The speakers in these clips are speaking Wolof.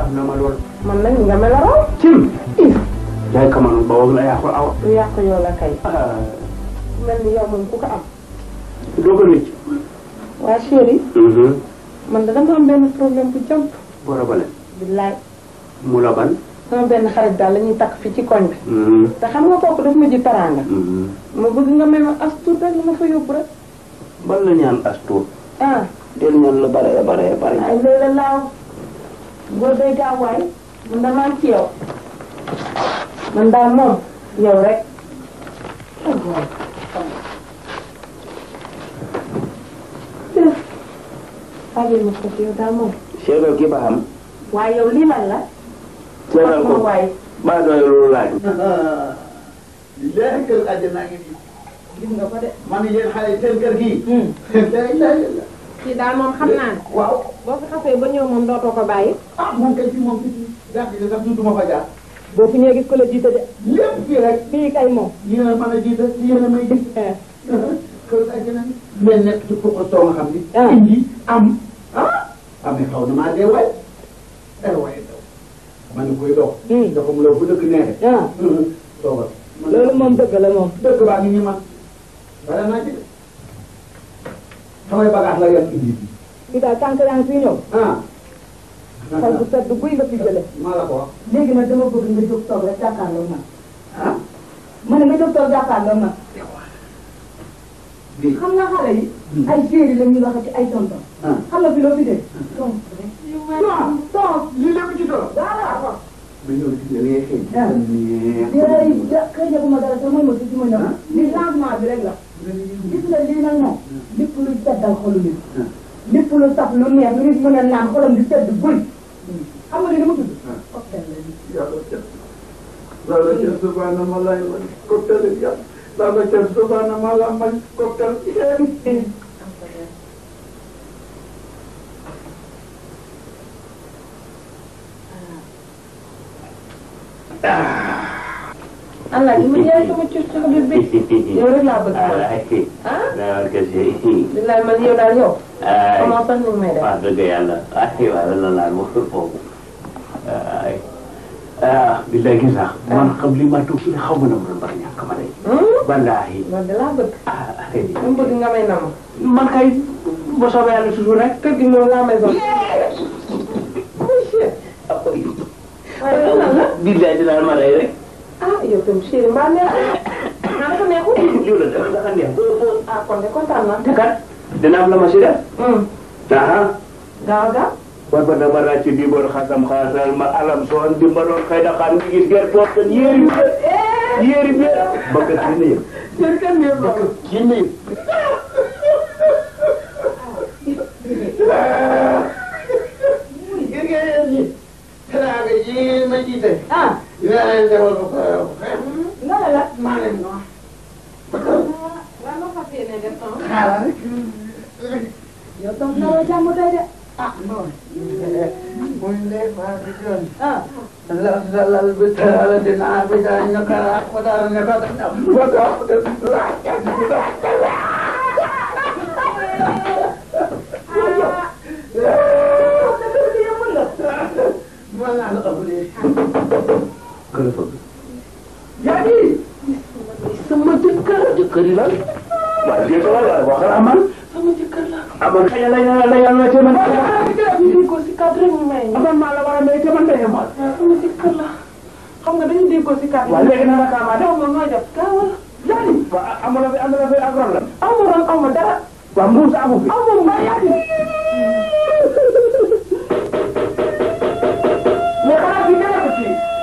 xam na ma lool man nag nga mel la raw cim yaay kamanu ba woog la yaa ko awa lu yàq yoo la kay ah mel ni yow moom ku ko am doo ko rëcc waa chéri man da dama am benn problème bu jàmp bora bale billaay mu la ban sama benn xarit daal la ñuy takk fi ci koñ bi te xam nga kooku daf ma ji taraanga ma bëgg nga may ma as tuut rek la ma fa yóbbu rek ban la ñaan as tuut ah del ñaan la bare bare bare ay léeg la laaw góor day gaaw waay man damaa am ci yow man daal moom yow rek xaajal ma ko ci yow daal moom seetal ki ba xam waaye yow lii lan la seetal ko waaye ba doy loolu laaj léegi kër àjjana ngi nii gis nga ko de man yéen xale yi seen kër gii. léegi léegi kii daal moom xam naa ne waaw boo fi xasee ba ñëw moom dootoo ko bàyyi ah moom kay fii moom fii gàtt gi sax tuutuma fa jaar. boo fi ñëwee gis ko la jiite de lépp fii rek fii kay moom yéen a mën a jiite yéen a may gis. kër àjjana ni mais nekk ci kooku soo nga xam ni. Ah. indi am ah. amee xaw na maa dee waay. eh waay daw. ma ne koy dox. Hmm. dafa mu la bu dëkk neexee. ah toogal. loolu moom dëgg la moom dëkk baa ngi ñu man. bala naa ci de. samay bagage la yor indi bi. fii daal tànk yaa ngi fi ñëw ah. xol bu sedd guy nga fi jële maa la ko wax. léegi nag dama bëgg nga jóg toog rek jàkkaarloo man ah. ma ne nga jóg toog jàkkaarloo man bii. xam nga xale yi ay séeri la ñuy waxati ay tonton ah. xam nga fi loo fi dee ton rek ton ton lii lépp ci tool. voilà ba ñëw ci da ngay xëy. Ah. neex. yéen ja xëy na bu ma dara sax mooy ma tuuti ma ñëw li changement bi rek la gis nga lii nag moom lépp lu seddal xolu nit lépp lu saf lu neex lu nit mën a naan xolam di sedd guy xam nga li dama tudd cocktail la lii yàlla ca yàlla ca subhana ma lay man cocktail yàlla yàlla ca subhana ma la man cocktail allah li ma jaay sama cur cur bi bi yow rek laa bëgg man ah dawal kese billaay man yow daal yow ay comment sax ni may def wax dëgg yàlla ay waaw la laal ma foofu ay ah billaay gis sax man xam li ma toog fii xaw ma na ma mbar ñàkk ma day wallaahi loolu de laa bëgg ah ay dama bëgg nga may nama man kay ba soobee yàlla toujours rek kër gi moom la maison waaye loolu lan la billaay dinaa ma rey rek ah yow tam chéri mbaa neex naa dafa neexul lii la def dafa neex ah kon de kontaan naa te kat dina am la ma si def aha gaaw gaaw war ba dama ràcc di bor xasam xasal ma alam soon di ma doon xëy na xam ngi gis gerte toog kan yéeri bi yéeri bi bëgg ci nii chéri kan ne bokk ci nii gis nga yéen ñi teraanga ji ma jiite ah dinaa leen defal ko ko nga la la maa leen wax waaw loo fas yéene def ton xaaral rek yow ton naroo jàmm tey de ah non muy ndey faa di joon ah la la lal bi teraala dinaa bi daa ñakara ko daa ñakara ba daa ko def mën naa la ëpp lii kër fa yaa ngi sama jëkkër jëkkër yi lan waaw jëkkër la waaw waxal amal sama jëkkër la amal xëy na la la yàlla te man ñu déggoo si cadre rek ñu may ñu amal maa la war a may te man day amal waaw sama jëkkër la xam nga dañu déggoo si cadre waaw léegi na la kaamaa def aw ma nooy def gaawal yaani waaw amul la fi am na la fi ak ron la aw ma ron aw ma dara waaw mbuus amu fi aw ma mbaa yaati mais xanaa fi nekk ko ci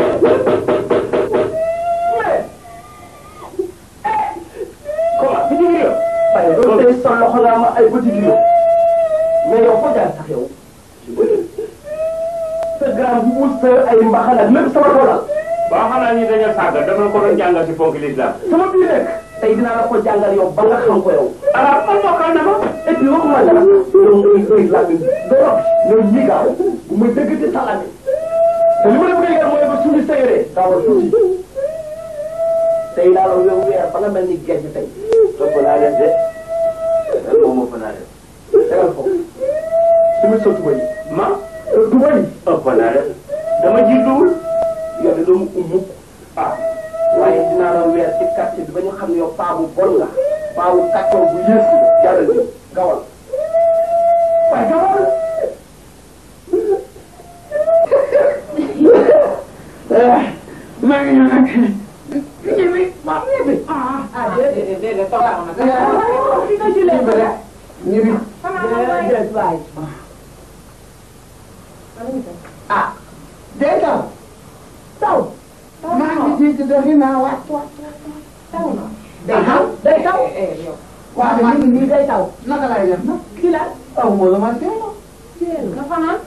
comment fi jigéen yow waaye loolu day sol loxo la ma ay bëti kilo mais yow foo jaar sax yow sa grand bu sa ay mbaxal ak lépp sama toolal waaw xanaa ñi dañoo sàgg dama ko doon jàngal si fonk l'islam sama biir nekk tey dinaa la ko jàngal yow ba nga xam ko yow ah man mokkal na ma et puis waxuma dara yow ngay ngay laaj doro yow ñii gaaw bu muy dëgg ci salami te li ma la bëgg a mooy ba suñu séyéree gaawal tuuti tey laa la yow weer ba nga mel ni gerte tey ëpp naa def de moom ëpp naa def tegal foofu suñu sa tuba yi ma tuba yi ëpp naa def maa ngi ñëw nag ñibbi waaw ñibbi ah ah déedéet déedéet toog na nag. fi nga julee ñibbi rek ñibbi déedéet waay ah day taw taw maa ngi ci ci doxi naa wàcc taw na. day taw day taw eh yow. waaw ñu man ngi nii day taw naka lay def nag kii la aw ma la ma teeloo nga fanaan.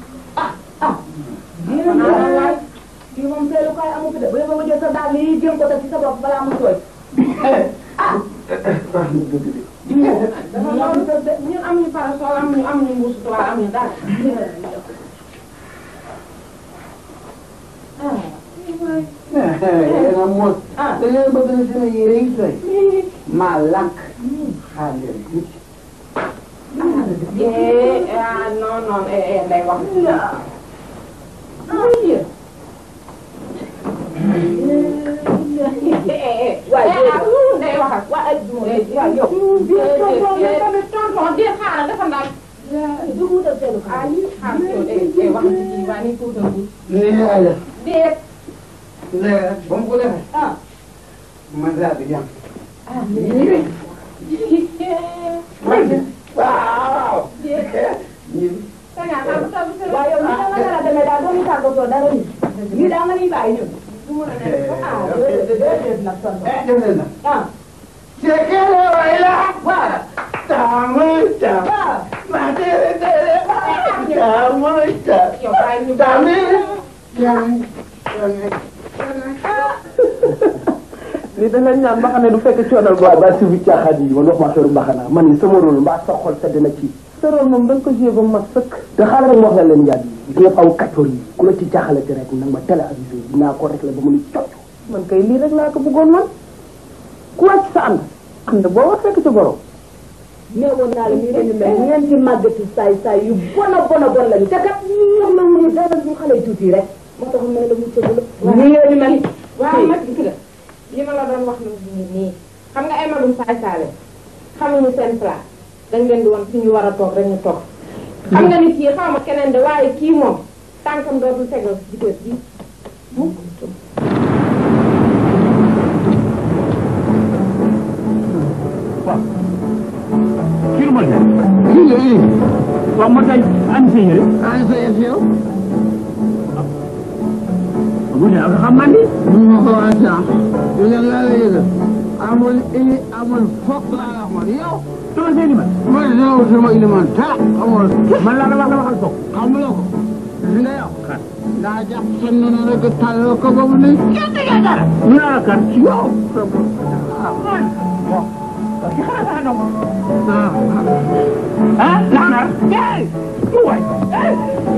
fanaan waay kii moom teelukaay amu fi de bu yeboo nga jël sa daal yi jéem ko teg ci sa bopp balaa mu tooy dafa loolu de de ñun am ñu parasol am ñu am ñu mbuus tubaab am ñu dara. ah. yéen a mos ah. da ngeen bëgg na seen yére yi sooy maa lànk xaar leen tuuti eh ah non non eh eh day wax. oui. waay ah day wax ak. waay waaw yow. déedéet tamit tonton di xaaral dafa ndaaj. du wutal teelukaay ah lii xaaral yow day day wax ci kii waa nii tuutal tuuti. nii lay def déet. léegi nag ba mu ko defee ah ma daal di jàmm ah ñibbi déet. waaw ñibbi waaye yow ni nga nar a demee daal doo ñu tàggatoo dara ni nii daa nga ni bàyyi ñun ah déedéet déedéet nag tonton eh def leen nag ah Sekere waila waaw tamu tam waaw ma tere tere tamu tam yow bàyyi ñu tamu yang lii da nga ñaan mbaxane du fekk coonal bu ba si bi caaxaan yi man wax ma affaire mbaxana man ni sama rôle mbaa sa xol sedd na ci sa rôle moom da nga ko joué ba ma sëkk te xaaral rek ma wax la leen yaat yi gis nga aw kaccoor yi ku la ci jaaxalate rek nag ma télé avisé dinaa ko rek la ba mu ni cocc man kay lii rek laa ko bëggoon man ku wàcc sa ànd ànd boo war fekk ci goro nee woon naa la ñu leen di mel ñeenti màggati saay saay yu bon a bon a bon lañu te kat ñoom la wuñu dara ñu xale yu tuuti rek moo tax ma ne la mu cëgul nii leen di mel waaw nag gis nga li ma la doon wax nii nii xam nga ay magum saay saale xamuñu seen place dañ leen di wan fi ñu war a toog rek ñu toog xam nga ni kii xaw ma keneen de waaye kii moom tànkam dootul tegal ci kër gi kii ma ne waaw ma tey an sa yére an sa yëf yow bu ne ak xam man ni mu ma ko waa sax yu leen laa la yëgal amul ini amul fokk laa la wax yow dama seeni man ma dina sama iliman dara amul man laa la wax la waxal toog xamuloo ko gis nga yow daa jàpp sa noonu rek tàllal ko ba mu ne kenn nga dara ñu naa la kan yow ah lanar eh waay eh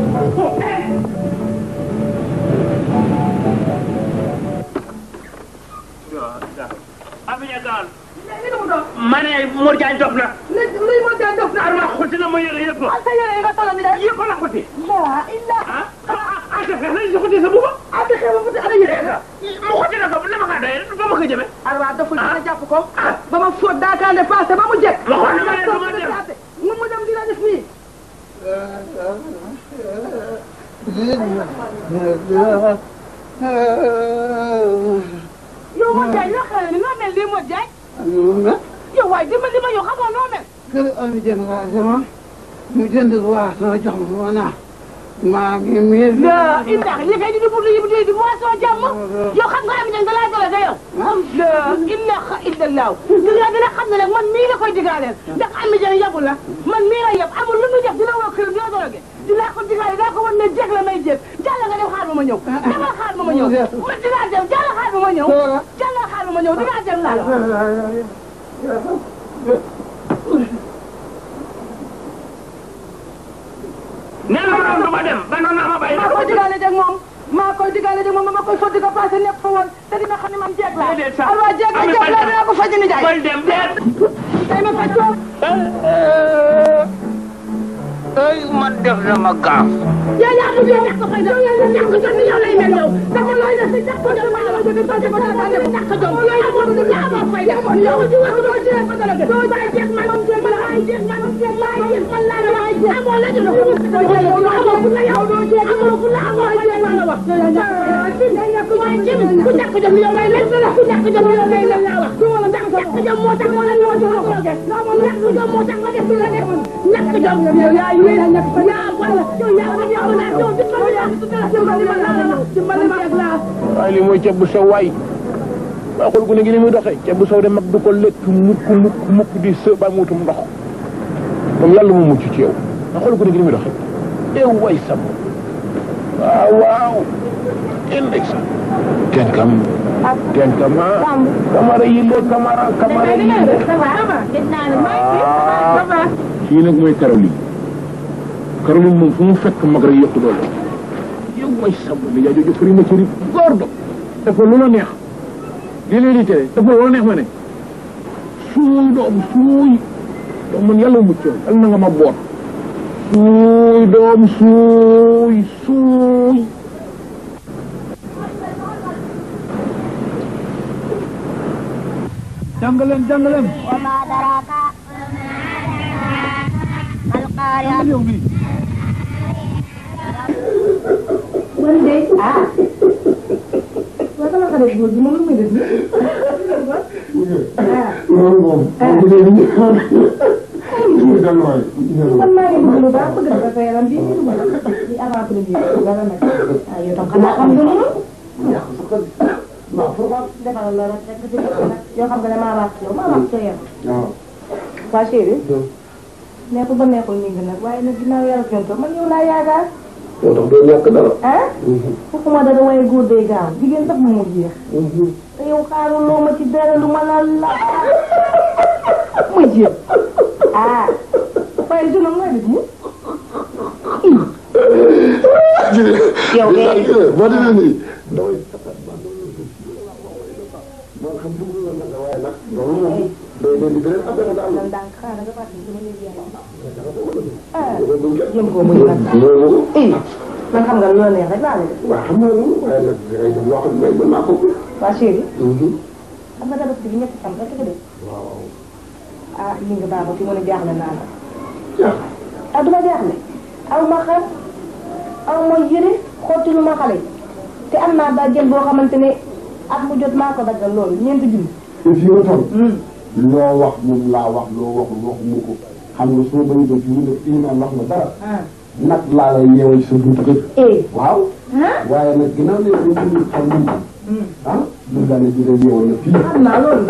ma ne Mor Diagne dof na. luy moo jaan dof na Arma xotti na ma yëre yëpp. ak sa yére yi nga solo ni de yëpp la xotti. laa illa ah ah ah defe nañ si xotti sa buuba. ah te xew ma fu ana yére nga mu xotti na ko dama kaa doyee ba ma ko jëmee. arwa doful dina jàpp ko ba ma fóot daakaande passé ba mu jekk Ma xool ni ma ne du ma dem. mu mu dem dina def nii yow moo jaay yoo xam ne noo mel lii moo jaay yow waaye dimbali ma yow xamoo noo mel kër ami jënd waa sama mu jënd waa sama jox ma ma naa maa ngi miir la indax li kay di di pour di di di boisson jàmm yow xam nga am ñang da laa dole da yow la ilaha illallah di nga dina xam ne nag man mii la koy digaaleel ndax am jang yabu la man mii la yab amul lu muy def dina woo këram dina doroge dinaa ko digaale daa ko wan ne jeg la may jeg jàlla nga dem xaar ma ma ñëw demal xaar ma ma ñëw man dinaa dem jàlla xaar ma ma ñëw jàlla xaar ma ma ñëw dinaa dem laa la nee na ma doon du ma dem ba noonu naa ma bàyyi. maa koy digaale jeg moom maa koy digaale jeg moom ma koy sotti ko passé nekk fa woon te dina xam ne man jeeg laa Déedéet sax. alwa jeeg la jeeg la dinaa ko faj ni jaay bal dem déet. tey ma faj ko ay man def dama gaaf yaa yaa du yow ko fay yow yaa ñàkk jom ni yow lay mel yow dafa looy def si ñàkk jom ma la ko def ko def ko def ñàkk jom looy amoon du ñaa ma fay yow yow di wax doo jeex ma dara doo bay jeex man man jeex man ay jeex man jeex man jeex man la la ay jeex amoo la ñu ko amoo fu la yow doo jeex amoo fu la amoo jeex man la wax yow yaa ñàkk waaye ci ku ñàkk jom yow lay leen ku ñàkk jom yow lay leen laa wax wala ñàkk jom moo tax moo leen moo tax ko def ñàkk jom moo tax nga def la def ñàkk jom yow yaa yi yaa ñàkk yaa wala yow yaa wala yow la yow dimbali yaa dimbali ma laa dimbali ma ak laa waaye li mooy ceeb bu sew waay waa xool gu ne gi ni muy doxee ceeb bu sew de mag du ko lekk mukk mukk mukk di së ba mu wutum ndox moom yàlla mu mucc ci yow waa xool gu ne gi ni muy doxee ew way sam waaw waaw index ten kam ten kam ah kamara yille kamara kamara yille kii nag mooy Caroline Caroline moom fu mu fekk mag rek yokku doole yow way sam li yaa jooju fëri ma ci rib góor do dafa lu la neex li leen di tere dafa lu la neex ma ne suuy doom suuy doom man yàlla mucc yàlla na nga ma boot suuy doom suuy suuy jàngaleen jàngaleen وما أدراك ما القارعة yow bi man de ah waa sama xarit góor gi moom lu muy def nii ah loolu moom. bu dee li ñu xaar li muy dal waay. man maa ngi bëgg lu baax bëgg dafa sa yaram bii nii duma di avant premier dara nag ah yow tam xanaa xam nga loolu yàq sa xel. waaw foofu am. defal la rek rek ci nag yoo xam nga ne maa baax ci yow maa baax ci yow waaw. waa chéri neexul ba neexul ñu ngi nag waaye nag ginnaaw yàlla jonto man yow laa yaakaar moo tax doo ñàkk dara. ah fokkuma dara waaye góor day gaaw jigéen sax mu jeex te yow xaaruloo ma ci dara lu ma la la muy jéem ah waaye jeune mooy def nii yow de boo demee nii. damay taxaw ba man xam dugg na nag waaye nag loolu moom day leen di beneen affaire daal. man daal xaaral nga fàttali sama néeg yàlla loolu jëm koo muy nag loolu. eh man xam nga lu la neex rek laa lay def waaw xam naa loolu waaye nag dangay def loo xam ne mën naa ko. waa chéri xam nga tabaski bi ñetti fan rek nga def waaw. ah li nga baax fi mu ne jaaxle naa la jaax. ah duma jaaxle aw ma xar aw ma yëre xottilu ma xale te am naa bàjjen boo xamante ne at mu jot maa ko daggal loolu ñeenti junni te fii ma toll. loo wax moom laa wax loo waxul waxuma ko xam nga soo bañ ko fii ne fii naan wax ma dara. ah nag laa lay yeewal ci sa buntu kër. eh waaw. ah waaye nag ginnaaw ne dañu ko xam ni ah lu daal di jëlee yeewal la fii. xam naa loolu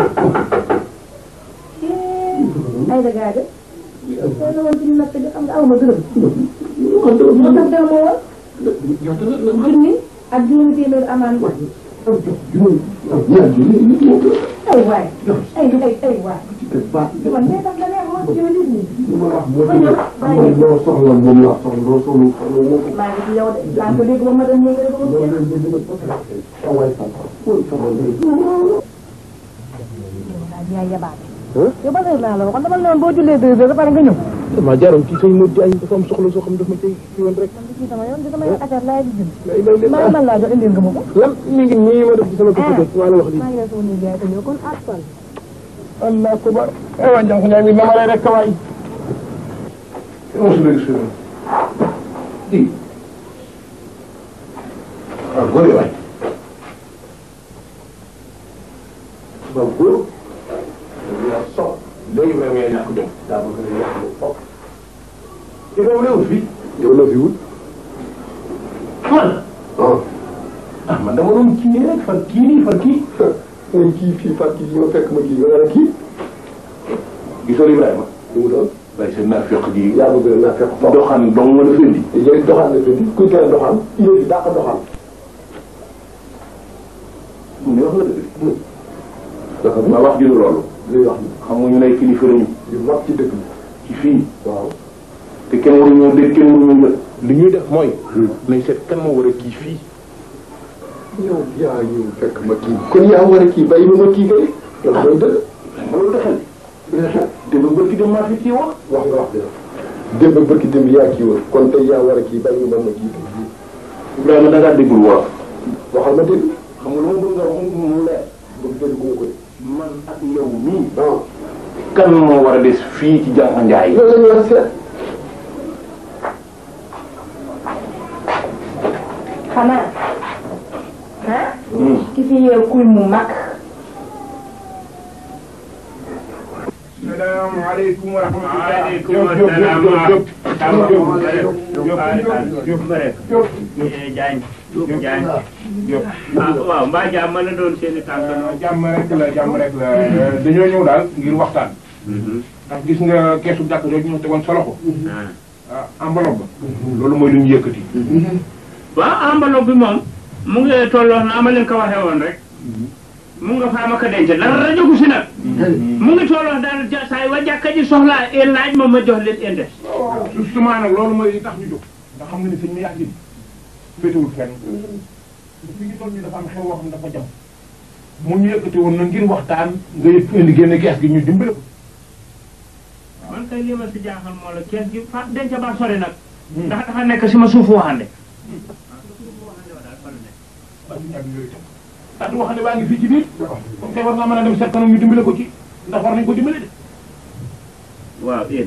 ay dagaa de soo la woon ci natt bi xam nga aw ma dërëm kon dama moo tax dew ma woon yow dana dana junni ak juróomi téeméer amaan juróom ñaar junni nit moo ko ay waay ay ay ay waay ci kër baax man nee tax la neex ma ci ma nit ñi li ma wax moo ci xam nga loo soxla moom laa soxla loo soxla soxla moo ko maa ngi ci yow de maa ko dégg ba ma dem ñu ngi ko loolu lañ bëgg nag parce que sa waay sa mooy sama léegi yaa yabaate yow ba heure laa la waxoon dama ne woon boo jullee deux heures ba pare nga ñëw dama jaaroon ci sëñ Modou Diagne dafa am soxla soo xam daf ma cay ci woon rek ci sama yoon di sama yoon affaire laay di jënd lay lay maa man laa jox indil nga ma ko lan mi ngi nii ma def ci sama kër maa la wax lii maa ngi lay sama néeg yaay ko ñëw kon ak fan allah kubar eh waa jànq ñaay mi dama lay rek kawaay on se laisse faire di ah góor yi waay ba góor dañu yaa sox léegi vraiment yaa ñàkk jom daa bëgg ne yàq lu foog ci kaw réew fi yow la fi wut man ah ah man dama doon kii nii rek far kii nii far kii ngay kii fii far kii ñoo fekk ma kii nga naan kii gisoo Ibrahima lu mu doon bay seen naa fekk ji yaa bëgg naa fekk foog doxaan dong nga la fendi yéen doxaan la fi kuy tere doxaan yéen di dàq doxaan mu ne wax la dëgg dafa ma wax ji du loolu luy wax ni xam nga ñu ne kilifa lañu yu mag ci dëkk bi ci fii waaw te kenn waruñoo dégg kenn waruñoo jël li ñuy def mooy nañ seet kan moo war a kii fii yow yaa ñëw fekk ma kii kon yaa war a kii bàyyi ma ma kii kay loolu mooy dëgg ma loolu taxal démb bërki dem maa fi kii wax wax nga wax dëgg démb bërki démb yaa kii woon kon tey yaa war a kii bàyyi ma ma kii kay Ibrahima da ngaa déggul wolof waxal ma dégg xam nga lu ma bëgg nga wax mu leer bëgg dégg gu ma ko de man ak yow mii ah kan moo war a des fii ci jànq njaay loolu la ñu war a seet xanaa ah ki fi yeew kuy mu mag salaamaaleykum wa rahmatulah. Waaleykum Diop, Diop, salaam. Diop, Diop, Diop, Diop, Diop, Diop, Diagne Diagne Diop. ah waaw mbaa jàmm la doon seen i tànk Euh, jàmm rek la jàmm rek la dañoo ñëw daal ngir waxtaan ndax gis nga keesu jàkk jooju ñu tegoon sa loxo ah enveloppe ba loolu mooy lu ñu yëkkati waaw enveloppe bi moom mu ngi tolloo na ama leen ko waxee woon rek mu nga faama ko denc dara jógu si nag mu ngi tolloo daal ja saa yi wa jàkka ji soxlaa e laaj ma ma jox leen index justement nag loolu mooy li tax ñu jóg ndax xam nga ni sëñ mi yàgg ni féetewul fenn fi ngi toll nii dafa am xew woo xam ne dafa jam mu ñu yëkkati woon na ngir waxtaan nga yëg indi génne kees gi ñu dimbale ko man kay li ma si jaaxal moo la kees gi fa denc ba sori nag ndax dafa nekk si ma suufu waxande ah du wax ne baa ngi fii ci biir comme kay war naa mën a dem seet kanam ñu dimbale ko ci ndax war nañ ko dimbale de waaw yéen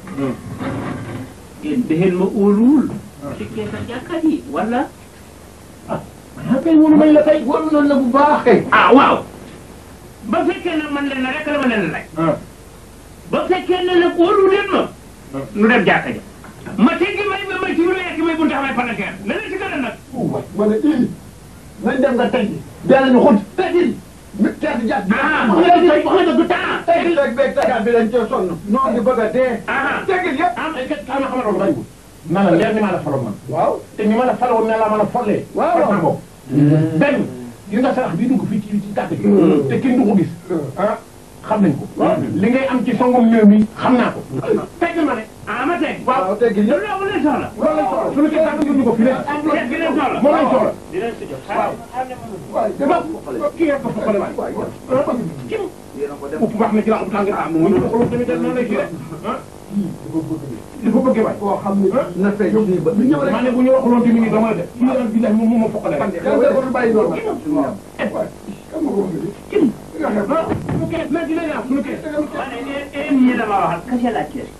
yéen dexeen ma óoluwul ci kees a jàkka ji wala ah kay wóolu nañ la kay wóolu nañ la bu baax kay ah waaw ba fekkee ne man leen na rek la ma leen lay ah ba fekkee ne nag óolu leen ma nu dem jàkka ja ma teggi may ba may ci lu lekk may bunta xamay palanteer ne leen si gën a nag ma ne ii nañ dem nga tey dee ñu xut tegil mi teet jàpp bi ah wax nga tey wax nga du temps tegil rek beeg tegaat bi dañ cee sonn noo ngi bëgg a dee ah tegil yëpp am ay kat ama xamal loolu bariwul na la leer ni maa la faloon man waaw te ni ma la faloon ne la mën a follee Waaw, fal waaw. naa ko benn yi nga sarax bii dugg fii ci ci tàkk ji te kenn du ko gis ah xam nañ ko li ngay am ci songom néew mi xam naa ko tegg ma ne ah ma teg waaw tegil yëpp loolu leen soxla loolu lañ soxla suñu kii tàkk ñu ko fi leen kees gi leen soxla moom lañ soxla di leen si jox waaw waay dama kii rek ko foqale waay kim upp baax na ci la ub tàng ah mu ñu xool tamit noonu lay kii rek ah dafa bëgg waay koo xam ne na fay fii ba ñëw rek maa ne bu ñu waxuloon tamit nii dama la def kii nag billahi moom moo ma foqale rek yàlla defal bàyyi noonu waay kam ma ko wax kim nga xam ah suñu kees mais dina ñaaw suñu kees ma ne leen ñi dama waxal kase laaj kees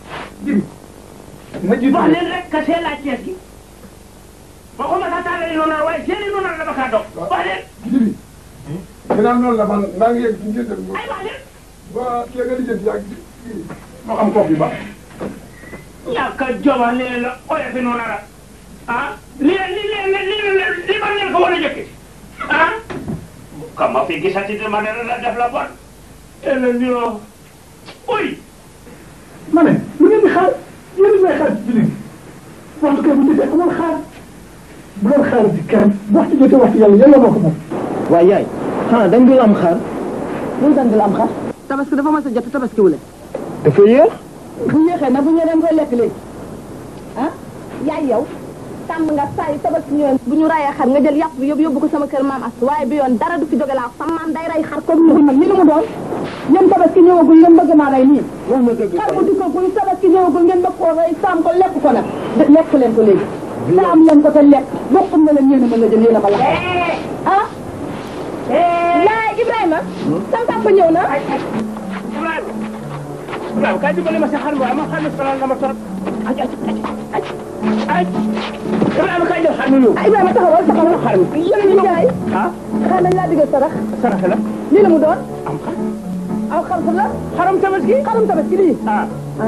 ma jiitu wax leen rek kase laaj kees gi waxuma sax tàllali noonu waaye seeni noonu la dama kaa dog wax leen jibi ginnaaw noonu la man maa ngi yegg ci njëriñ ay wax leen ba kii nga lijjanti yaa ngi moo xam kooku ba ñàkk a joma leen la oyofi noonu la ah li li li li li li ma leen ko war a jëkke ah kam ma fi gisati dama ne la def la bon ene ñoo uy ma ne lu ngeen di xaar yéen a may xaar ci jullit waxtu kay bu jotee amul xaar bu leen xaar ci kenn waxtu jotee waxtu yàlla yàlla moo ko moom waaye yaay xanaa dañ dul am xar luy dan dul am xar tabaski dafa mas a jot tabaski wule dafa yéex bu yéexee nag bu ñu dem koy lekk léegi ah yaay yow tàmm nga saa yu tabaski ñëwee bu ñu rayee xar nga jël yàpp bi yóbbu yóbbu ko sama kër maam as waaye bi yoon dara du fi jóge laa sama maam day ray xar comme ñu nag li lu mu doon yéen tabaski ñëwagul ngeen bëgg maa rey nii xar bu dikkagul tabaski ñëwagul ngeen bëgg koo rey saam ko lekk ko nag lekk leen ko léegi saam leen ko te lekk bokkul na leen yéen a mën a jël yéen a ko lakk ah yaay Ibrahima sama papa ñëw na Ibrahima Ibrahima kaay dimbali ma si xar mi waaye ma xam ne sonal na ma trop aj aj aj aj Ibrahima kaay jël xar mi yow ah Ibrahima taxawal taxawal xar mi yéen a ngi jaay ah xanaa dañ laa digal sarax saraxe la lii la mu doon am xar aw xar fu la xaram tabaski xarum tabaski lii ah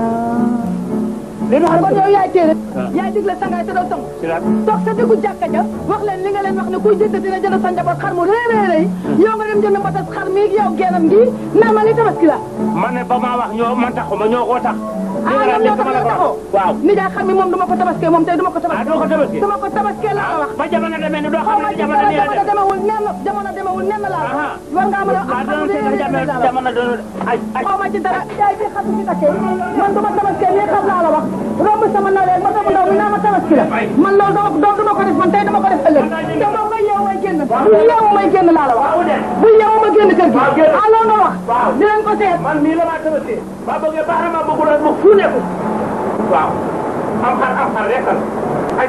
lii du xaram kon yow yaay téere yaay digle sangaay te doo tong si la toog sa diggu jàkka ja wax leen li nga leen wax ne kuy jënd dina jënd sa njaboot xar mu rëy rëy rëy yow nga dem jënd mbatas xar mi yow geenam gi naa ma li tabaski la man ne ba maa wax ñoo man taxuma ñoo ko tax ah ñoom ñoo tax ñoo taxoo waaw ni daa xam ni moom duma ko tabaskee moom tey duma ko ah tabaskee doo ko tabaski duma ko tabaskee laa la wax ba jamono demee ni doo xaw xam ma ne ci jamono dara nii la jamono def demewul nen jamono demewul nen laa la Aha. war ngaa mën a am waaw xar mu doon rëy seetal rëy jamono laa la wax jamono doon ay ay xaw ma ci dara yaay bi xar ci takkee man duma tabaskee nii xam laa la wax romb sama nawle ma sama ndaw mi naa ma tabaski la man loolu dama doo duma ko def man tey dama ko def ëllëg te moom nga yeewu may génn bu yeewu may génn laa la wax bu yeewu ma génn kër gi ah loolu nga wax dinañ ko seet man mii la maa tabaski ba bëggee baax na ma bëggul rek ma fuune ko waaw am xar am xar rekkal ay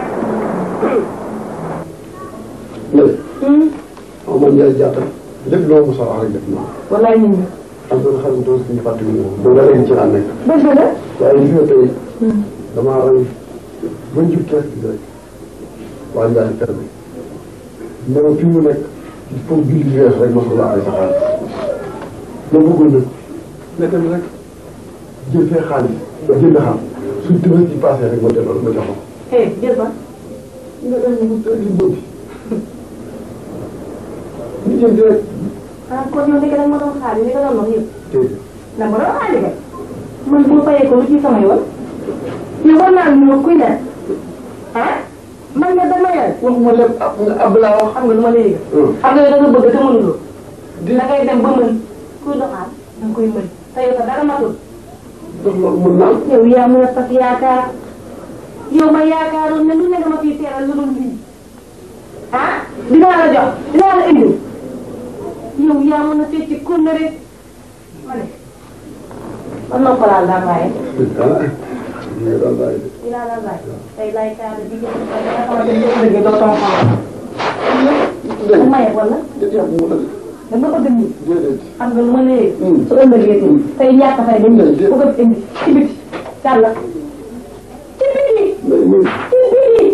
léegi xaw ma Ndiaye Diatta lépp loo mos a wax rek def naa wallaay nit ñi am na xarit doon suñu fàttali ñu moom ba léegi ci laa nekk dëgg la waaye li nga tey damaa rey ba njub kees bi rek waa Ndiaye kër bi ne ma fi mu nekk il faut julli wees rek ma soxla ay sa xaalis ma bëggoon nag nga dem rek jël fee xaalis nga jënd xam suñ tëbës ci passé rek ma delloo ma jox ko eh jël ba nga dem mu tëdd li bëgg ñu jënd rek ah kon yow léegi nag ma doon xaar li nga doon wax yëpp déedéet ndax ma doon xaar kay man bu ma fayee ko lu ci sama yoon yow war naa ñu kuy ne ah man nga dama yàlla waxuma lépp ab nga ab laa wax xam nga lu ma lay yëg xam nga yow da nga bëgg te mënuloo da ngay dem ba mën kuy doxaat da nga koy mën te yow sax dara matul ndax loolu mën naa yow yaa mën a fas yaakaar yow ma yaakaaroon ne lu ne dama fiy teeral lu dul lii ah dinaa la jox dinaa la indi yow yaa mën a fecc kurne rek ma ne man noppalaal daa bàyyi ah ñu ngi doon bàyyi de dinaa la laaj tey laay kaada bi nga xamante ne dëgg doo sama xamal bu maye wala déedéet mu la dama bëgg nii déedéet xam nga lu ma nee su ëllëgee tey ñàkk fay dañ ñëw bu ko indi ci biti càlla ci biti mais ñun ci biti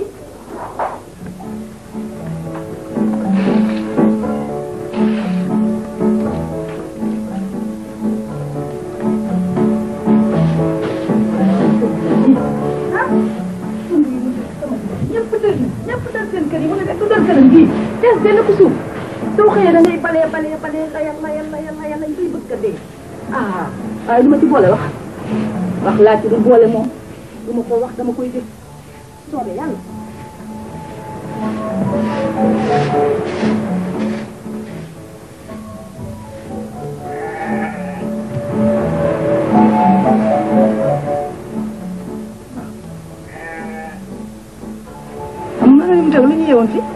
ñëpp tër ñëpp tër seen kër yi mu ne de tuddal këram gii des benn ku suuf soo xëyee da ngay balee balee balee layal layal layal layal lañ koy bëgg a dee ah waaye du ma ci boole wax wax laa ci du boole moom du ma ko wax dama koy def soobee yàlla am na lu mu teg lu ñu yeewoon fi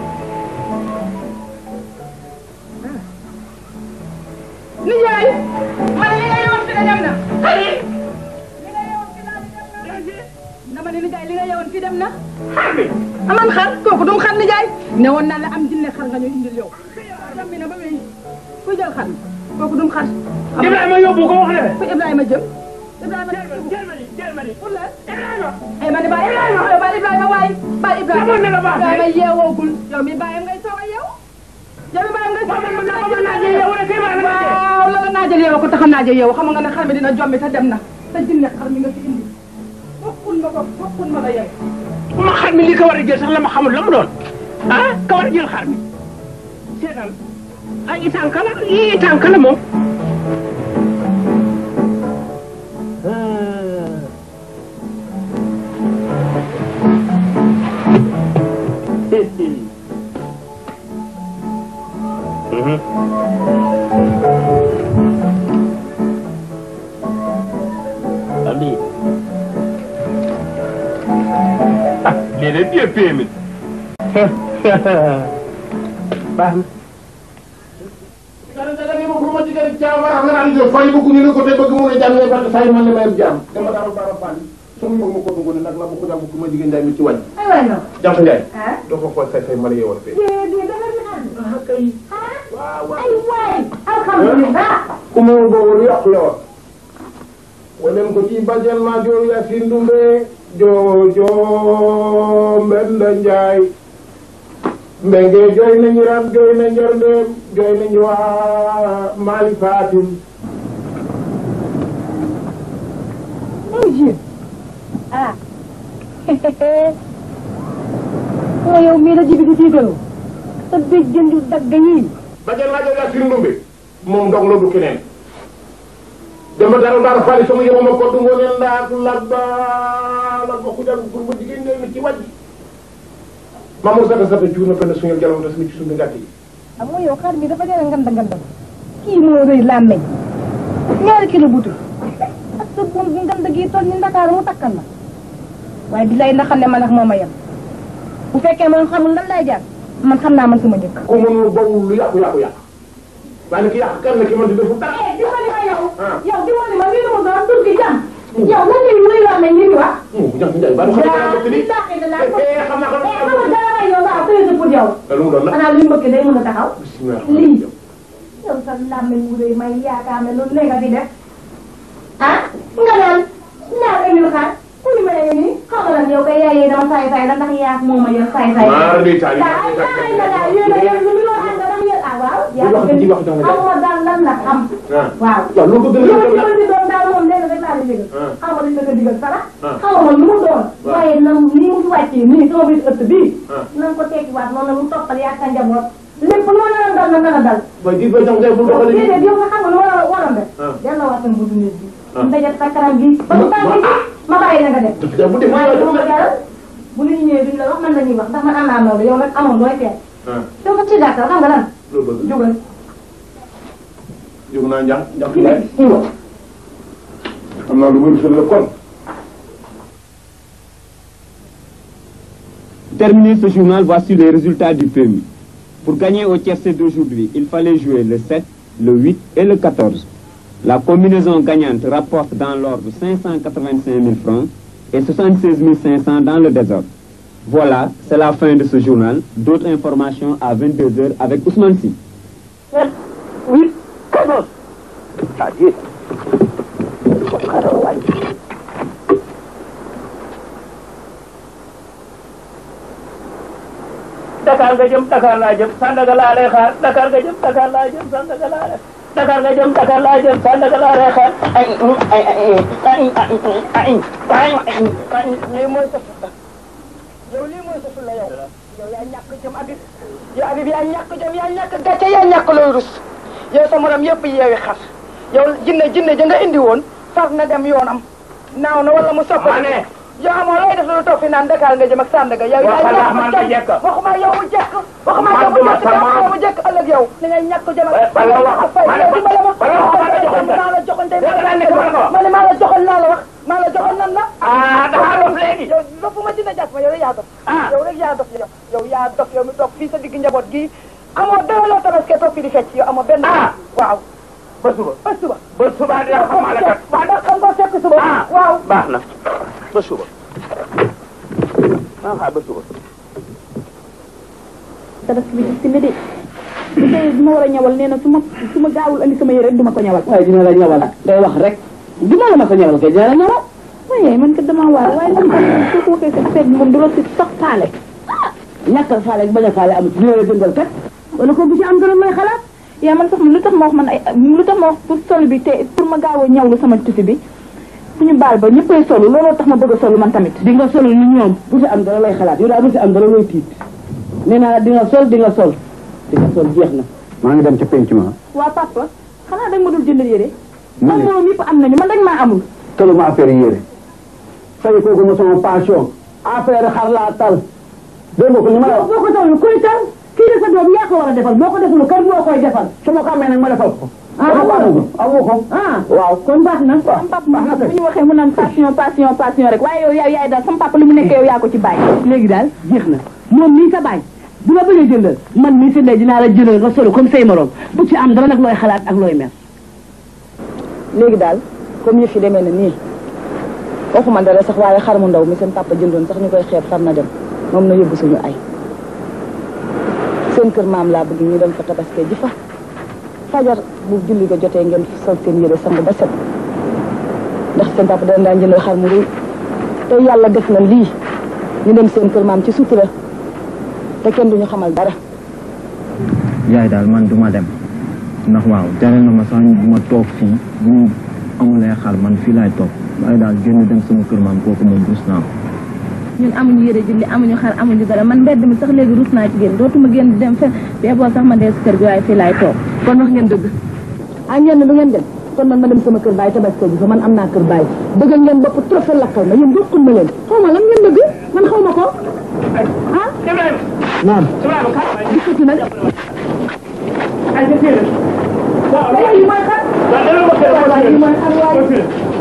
nijaay man li nga yeewoon fi de dem na xari li nga yeewoon fi daal di dem na dama ne nijaay li nga yeewoon fi dem na xar bi aman xar kooku dum xar nijaay ne woon naa la am jinne xar nga ñu indil yow dem bi na ba wéy kuy jël xar mi kooku dum xar Ibrahima yóbbu ko wax ne fu Ibrahima jëm Ibrahima jël ma ni jël ma ni pour la Ibrahima ay ma ne ba Ibrahima yow ba Ibrahima waay ba Ibrahima Xamoon na la baax de. Ibrahima yeewoogul yow mi bàyyam ngay soog a yeew yow mi bàyyam ngay soog a yeew man man naa jël yow rek kay ma la waaw la la naajal yeewu ko tax a naajal yeewu xam nga ne xar mi dina jombi te dem na te jinne xar mi nga fi indi fokkun ma ko fokkun ma la yeew bu ma xar mi li ko war a jël sax la ma xamul la mu doon ah ka war a jël xar mi seetal ay itanka la yii itanka la moom Ali. Ah, lii de bien péemi. Baax na. dara dara ni ma ko ma jigéen jaam war nga naan jo fay bëgg ñu ne ko te bëgg mu ne jàmm ne ba say man ne mayam jaam dama daal bara fan sama mag ma ko dugg ne nag la bu ko jàmm ko ma jigéen njaay mi ci wàññi ay waay non jàmm njaay ah doo ko xool say say ma la yeewal fee déedéet dafa di ànd ay waay alhamdulilah ku ma boobu yàqu la woon wanen ko ci bajel ma joo yasin dumbe joo joo mbenda njaay mbenge jooy nañu ram jooy na njorndeem jooy nañu waa Mali Fatim ah moo yow mii la jibi di tiitaloo sa dëj jëndu dagg yii bajel ma joo yasin dumbe moom dong la du keneen dama dara dara fali sama yow ma ko du ngone ndaak labba la ko xujal pour ma jigéen ñoy ci wàjj mamour sata sata cuuna fenn suñu jalam tas mi ci suñu gàtt yi xam nga yow xar mi dafa jëlee nganda nganda kii moo rëy làmmeñ ñaari kilo butul ak sa buum bu nganda gii toll ni Ndakaaru mu takkal la waaye di lay ndax xam ne man ak moom a yem bu fekkee man xamul lan lay jaar man xam naa man sama njëkk ku mënul bawul lu yàqu yàqu yàq waaye ki yàq kan la ki man di defu dara eh dimbali ma yow ah yow dimbali ma lii la ma doon tur gi jàmm yow lan lay luy la mel ni ñu wax mu jam njaay ba du xam daa ne li ni taxi de la ko eh xam naa eh xam xamal dara may yow nga am tëye pour yow lu mu doon la xanaa li mbëkk day mën a taxaw bismillah lii yow sa làmmiñ wu rëy may yaakaar ne lu ne nga fi def ah nga naan naa ko ñu xaar ku ñu mel ni xaw ma lan yow kay yaayee dama saay saay la ndax yaa moom ma yor saay saay maar day taali daa ay daa ay na daal yéen a yéen lu ñu wax nga dama yéen ah waaw yaa wax ci wax jox la xamoo daal lan la xam ah waaw waaw loolu bëgg yow na ci mën di doon daal moom lenn rek laa di digal Ah. xaw ma dañ la ko digal sara Ah. xaw ma lu mu doon Waaw. waaye na ni mu fi wàccee nii sama biir ëtt bii Ah. na nga ko tekkiwaat noonu la mu toppal yaa sa njaboot lépp lu ma nar a dal na nar a dal mooy gis ba jox ngay bul doxale déedéet yow nga xam nga lu ma la waroon def Ah. delloo waat sama buntu néeg bi Ah. mu dajat sa kanam gi ba mu tàngee ci ma bàyyi la nga def da bu dee waaye du ma jaral bu nit ñi ñëwee duñ la wax man la ñuy wax ndax man am naa loolu yow nag amoon looy feet ah yow ko ci gàttal xam nga lan loolu bëgg jógal jóg naa njax njax ci yaay nekk iwa xam naa lu bëri fële la kon Terminé ce journal, voici les résultats du PMI. Pour gagner au tiercé d'aujourd'hui, il fallait jouer le 7, le 8 et le 14. La combinaison gagnante rapporte dans l'ordre 585 000 francs et 76 500 dans le désordre. Voilà, c'est la fin de ce journal. D'autres informations à 22h avec Ousmane Sy. Oui, quatorze. C'est-à-dire. xaaral waay. Dakar nga jëm Dakar laa jëm Sandaga laa lay xaar Dakar nga jëm Dakar laa jëm Sandaga laa lay Dakar nga jëm Dakar laa jëm Sandaga laa lay xaar ay ay ay ay ay ay ay lii mooy sa fulla yow lii mooy sa fulla yow yow yaa ñàkk jëm Habib yow Habib yaa ñàkk jëm yaa ñàkk gàcce yaa ñàkk looy rus yow sa morom yëpp yeewi xar yow jinne jinne ja nga indi woon far na dem yoonam naaw na wala mu soppi yow amoo looy def lu toog fi naan Dakar nga jëm ak Sandaga yow yaa ñàkk jëm waxuma yow mu jekk waxuma yow mu jekk yow mu jekk ëllëg yow li ngay ñàkk jëm ak fay yow dimbale ma maa la joxoon tey ma ne maa la joxoon naa la wax maa la joxoon nan la ah dafa dof léegi yow dofuma dina jàpp ma yow rek yaa dof yow rek yaa dof yow yow yaa dof yow mi toog fii sa digg njaboot gi amoo dara loo tabaskee toog fii di fecc yow amoo benn waaw ba suba ba suba ba suba dina xam la kat waaw da xam ko fekk suba waaw baax na ba suba maa xaar ba suba tabaski bi gis ne de bu tey bi ma war a ñawal nee na su ma su ma gaawul andi sama yére rek du ma ko ñawal waaye dina la ñawal day wax rek dina la ma ko ñawal kay dina la ñawal waaye man kat damaa waar waaye man kat soo ko waxee sa seet moom du la si sax faale ñàkkal faale ak bañ a faale amul dina la jëndal kat wala ko bu ci am dara may xalaat yaa man sax lu tax ma wax man ay lu tax ma wax pour sol bi te pour ma gaaw a ñawlu sama tusi bi suñu baal ba ñëppay solu looloo tax ma bëgg a solu man tamit di nga sol ni ñoom bu ci am dara lay xalaat yow daal bu ci am dara lay tiit nee naa la di nga sol di nga sol di nga sol jeex na maa ngi dem ca penc ma waa papa xanaa dag ma dul jënd yére man moom yëpp am nañu man dañ maa amul tolu ma affaire yére fay kooku ma sama passion affaire xar laa tal dégg nga ko li ma la wax boo ko tawul kuy tal kii de sa doom yaa ko war a defal boo ko deful kan moo koy defal su ma ko amee nag ma defal ko ah amoo amoo ko ah waaw kon baax na sama papa moom bu ñu waxee mu naan passion passion passion rek waaye yow yaay yaay daal sama papa li mu nekkee yow yaa ko ci bàyyi léegi daal jeex na moom mii sa baay bu la bëggee jëndal man mii sa ndey dinaa la jëndal nga solo comme say morom bu ci am dara nag looy xalaat ak looy mer léegi daal comme yëf yi demee na nii waxuma dara sax waaye xar mu ndaw mi seen papa jëndoon sax ñu koy xeeb far na dem moom na yóbbu suñu ay seen kër maam laa bëgg ñu dem fa tabaskee ji fa fajar bu julli ga jotee ngeen sol seen yére sangu ba set ndax seen papa dana daan jëndal xar mu rëy te yàlla def na lii ñu dem seen kër maam ci sutura te kenn duñu xamal dara yaay daal man duma dem ndax waaw tere na ma sax ma toog fii bu ñu amulee xar man fii laay toog waaye daal génn dem sama kër maam kooku moom rus naa ko ñun amuñu yére julli amuñu xar amuñu dara man mbedd mi sax léegi rus naa ci génn dootuma génn dem fe bee boo sax ma dee si kër gi waaye fii laay toog kon wax ngeen dëgg ah ngeen ne du ngeen dem kon man ma dem sama kër baay tabaski ji fa man am naa kër baay bëgg ngeen bopp trop fa lakkal ma yéen bokkul ma leen xaw ma lan ngeen bëgg man xaw ma ko ah Ibrahima naam Ibrahima kaay gisati nag ay sa séeréer waaw waaye yi mooy xar waaw dama ko séeréer waaye yi mooy xar waaye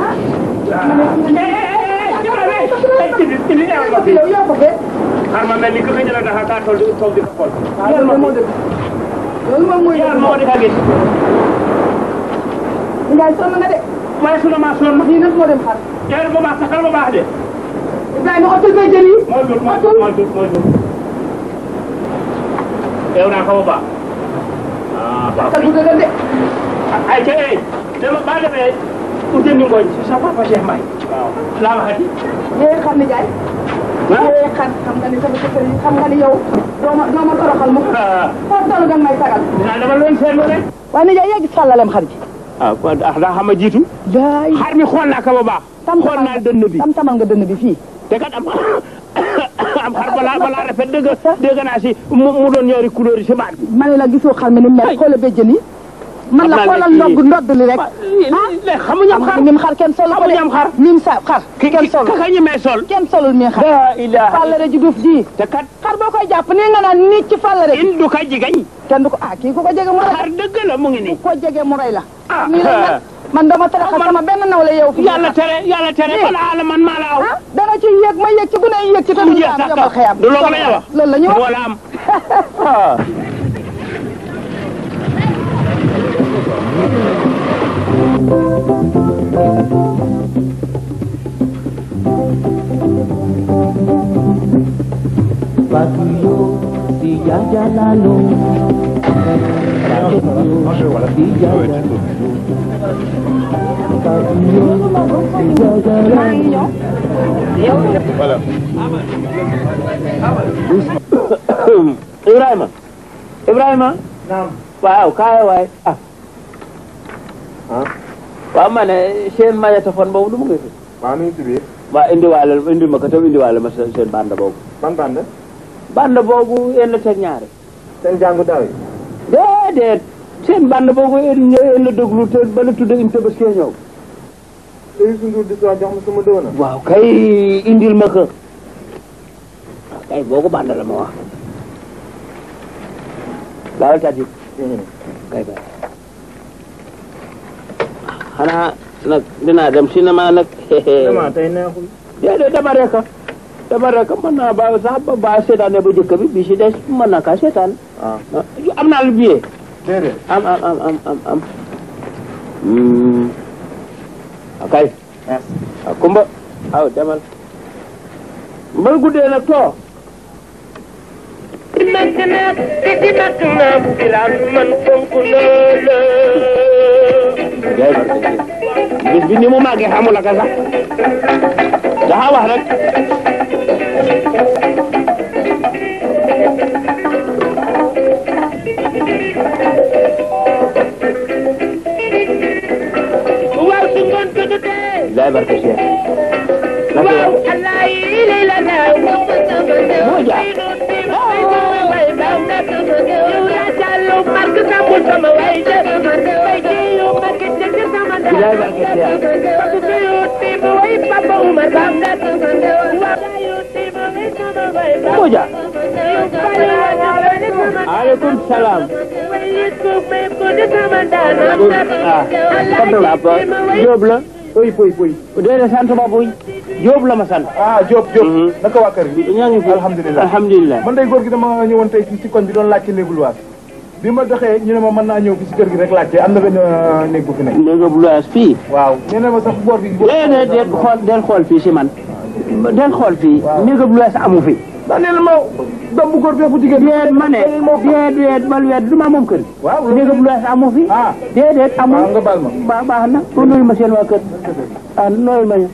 yow yaa ko fee xar ma mel ni que xëy na dafa kaa toll di toog di ko xool. loolu moom moo dëgg loolu moom mooy yàlla moo di ka gis. Ndiaye sonn nga de waaye sunu maa sonn. lii nag moo dem xar teel bu baax saxal bu baax de. Ibrahima otul bay jën yi mooy dur mooy dur mooy dur mooy dur. teew naa ko bu baax. ah baax xar bu dëgër de ay ca eh dama ba demee Ousseynou Ngooñ si sa papa Cheikh Mbaye. waaw laa waxati. yéen xam ni Ndiaye eh xar xam nga ni sama jëkkër yi xam nga ni yow doo ma doo ma toroxal mu foofu toll nga may sagal dinaa dama leen seetlu rek waaye nijaay yaa gis fàllalem xar ji ah kon ah daa xam a jiitu daay xar mi xool naa ko ba baax xool naa dënn bi tam tamal nga dënn bi fii te kat am am xar balaa balaa rafet dégg dégg naa si mu mu doon ñaari couleur yi si baat bi ma ne la gisoo xar mi ni mel xoola béjjën yi man la Xam naa xoolal ne ndodd kii- ndodd li rek léegi xamuñu am xar mim xar kenn solu ko de xamuñu am xar mim sa xar kenn solu kaka ñi may sol kenn solul mi xar la ilaha fàllare ji duuf ji te kat xar boo koy jàpp nii nga naan nit ci fàllare ji in du ka jigañ kenn du ko ah kii ku ko jege mu rey xar dëgg la mu ngi nii ko jege mu rey la ah nii la mel man dama taraxal sama benn nawle yow fi yàlla tere yàlla tere Lii. balaa la man maa la aw ah dana ci yéeg ma yéeg ci bu ne yéeg ci te mu du jeex am sax yomal xëyam du loolu la ñuy wax loolu la ñuy wax wala am ah Patuyo di jajalano Patuyo di jajalano Patuyo di jajalano voilà Ibrahima Ibrahima waaw kaay waay ah waaw ma ne seen magnétophone boobu du mu ngi fi waaw nu ñu ci biir waaw indiwaale indi ma ko tam indiwaale ma seen seen bande boobu ban band bande boobu yenn teg ñaari seen jàngu daaw yi déedéet seen bande boobu yenn yenn déglu te ba la tudd une tabaski ñëw te Youssou Ndour di jox ma sama dëwana waaw kay indil ma ko waaw kay boobu bande la ma wax laawal tàjji kay kay xanaa nag dinaa dem cinéma nag dama tey neexul déedéet dama rek dama rek mën naa ba sax ba ba seetaane ba jëkk bi bi si des mën naa kaa seetaan waaw am naa lu billet déedéet am am am am am am Hmm. akay a kumba aw demal mbal guddee nag too nak nak titi nak nam bilan man fonk loolu jaay barke bis bi ni mu màggee xamul ak sax daxa wax rek waaw su ngoon ko jotee jaay barke Cheikh naka waaw yow allah yi lay la daaw moo jaar way baaw nak yow yaa jàllu mark sambul sama way de way de yow mark jëkk sama daaw jaay barke Cheikh ko yow tiim way papa umar baaw nak waaw yow tiim way sama way baaw moo jaar aleykum salaam ah sant la ba Jóob la poy poy poy déedéet sant ba buy Jóob la ma sant ah Diop Diop naka waa kër gi ñaa ngi fi alhamdulilah alhamdulilah man day góor gi dama ñëwoon tey fii ci koñ bi doon laajte néegu luwaas bi ma doxee ñu ne ma mën naa ñëw fi ci kër gi rek laajte am na benn euh, néeg bu fi nekk néega bu luwaas fii waaw nee na ma sax boor bi déedéet déet xool del xool fii si man del xool fii néega bu luwaas amu fi daa nee na ma doom bu góor bee bu jigéen déet ma ne déet déet man weet du ma moom kër waaw néega bu luwaas amu fi ah déedéet amul waaw nga baal ma baax baax na pour nuyu ma seen waa kër ah nuyu ma ñu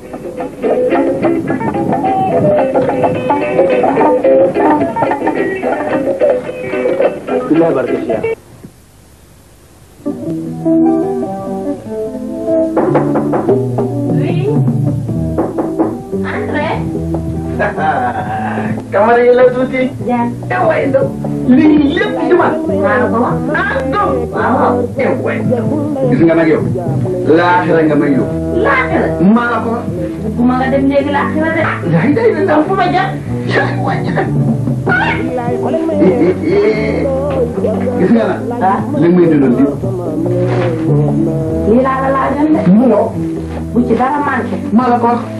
billahi barke Cheikh kamar yi la tuuti. ja way do lii lépp ci man. maa ko wax. ah donc. waaw way gis nga nag yow. laaxira nga may yóbbu. laaxira. maa la ko wax. bu ma nga dem léegi laaxira de. yaay day de ndax fu ma jaar. yaay wàññi nag. gis nga nag. ah li may dundal di. lii laa la laajoon de. mu ngo. bu ci dara manqué. maa la ko wax.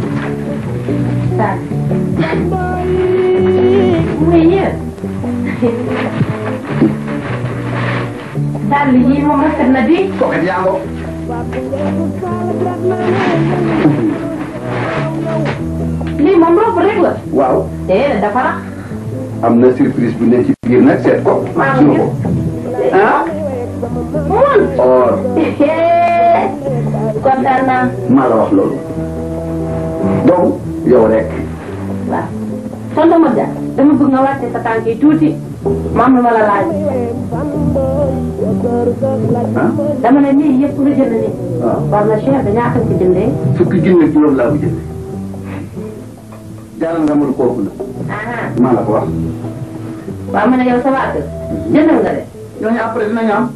daal. muy yéen. daal yii moom rafet na di. kooku yaa ngo. lii moom rob rek la. waaw. déedéet dafa rax. am na surprise bu ne ci biir nag seet ko. maa suñu ngi ko. ah. mun. or. kontaan naa. maa la wax loolu. donc yow rek. waaw. tonton Modja dama bëgg nga wàcce sa tànk yi tuuti maam lu ma la laaj dama ne nii yëpp nga jënd nii war na cher da ñaata ko jëndee fukki junne ak juróom laa ko jënd jaaral nga mën kooku la maa la ko wax waaw ma ne yow sa waa kër jëndal nga de ñooñu après dinañ am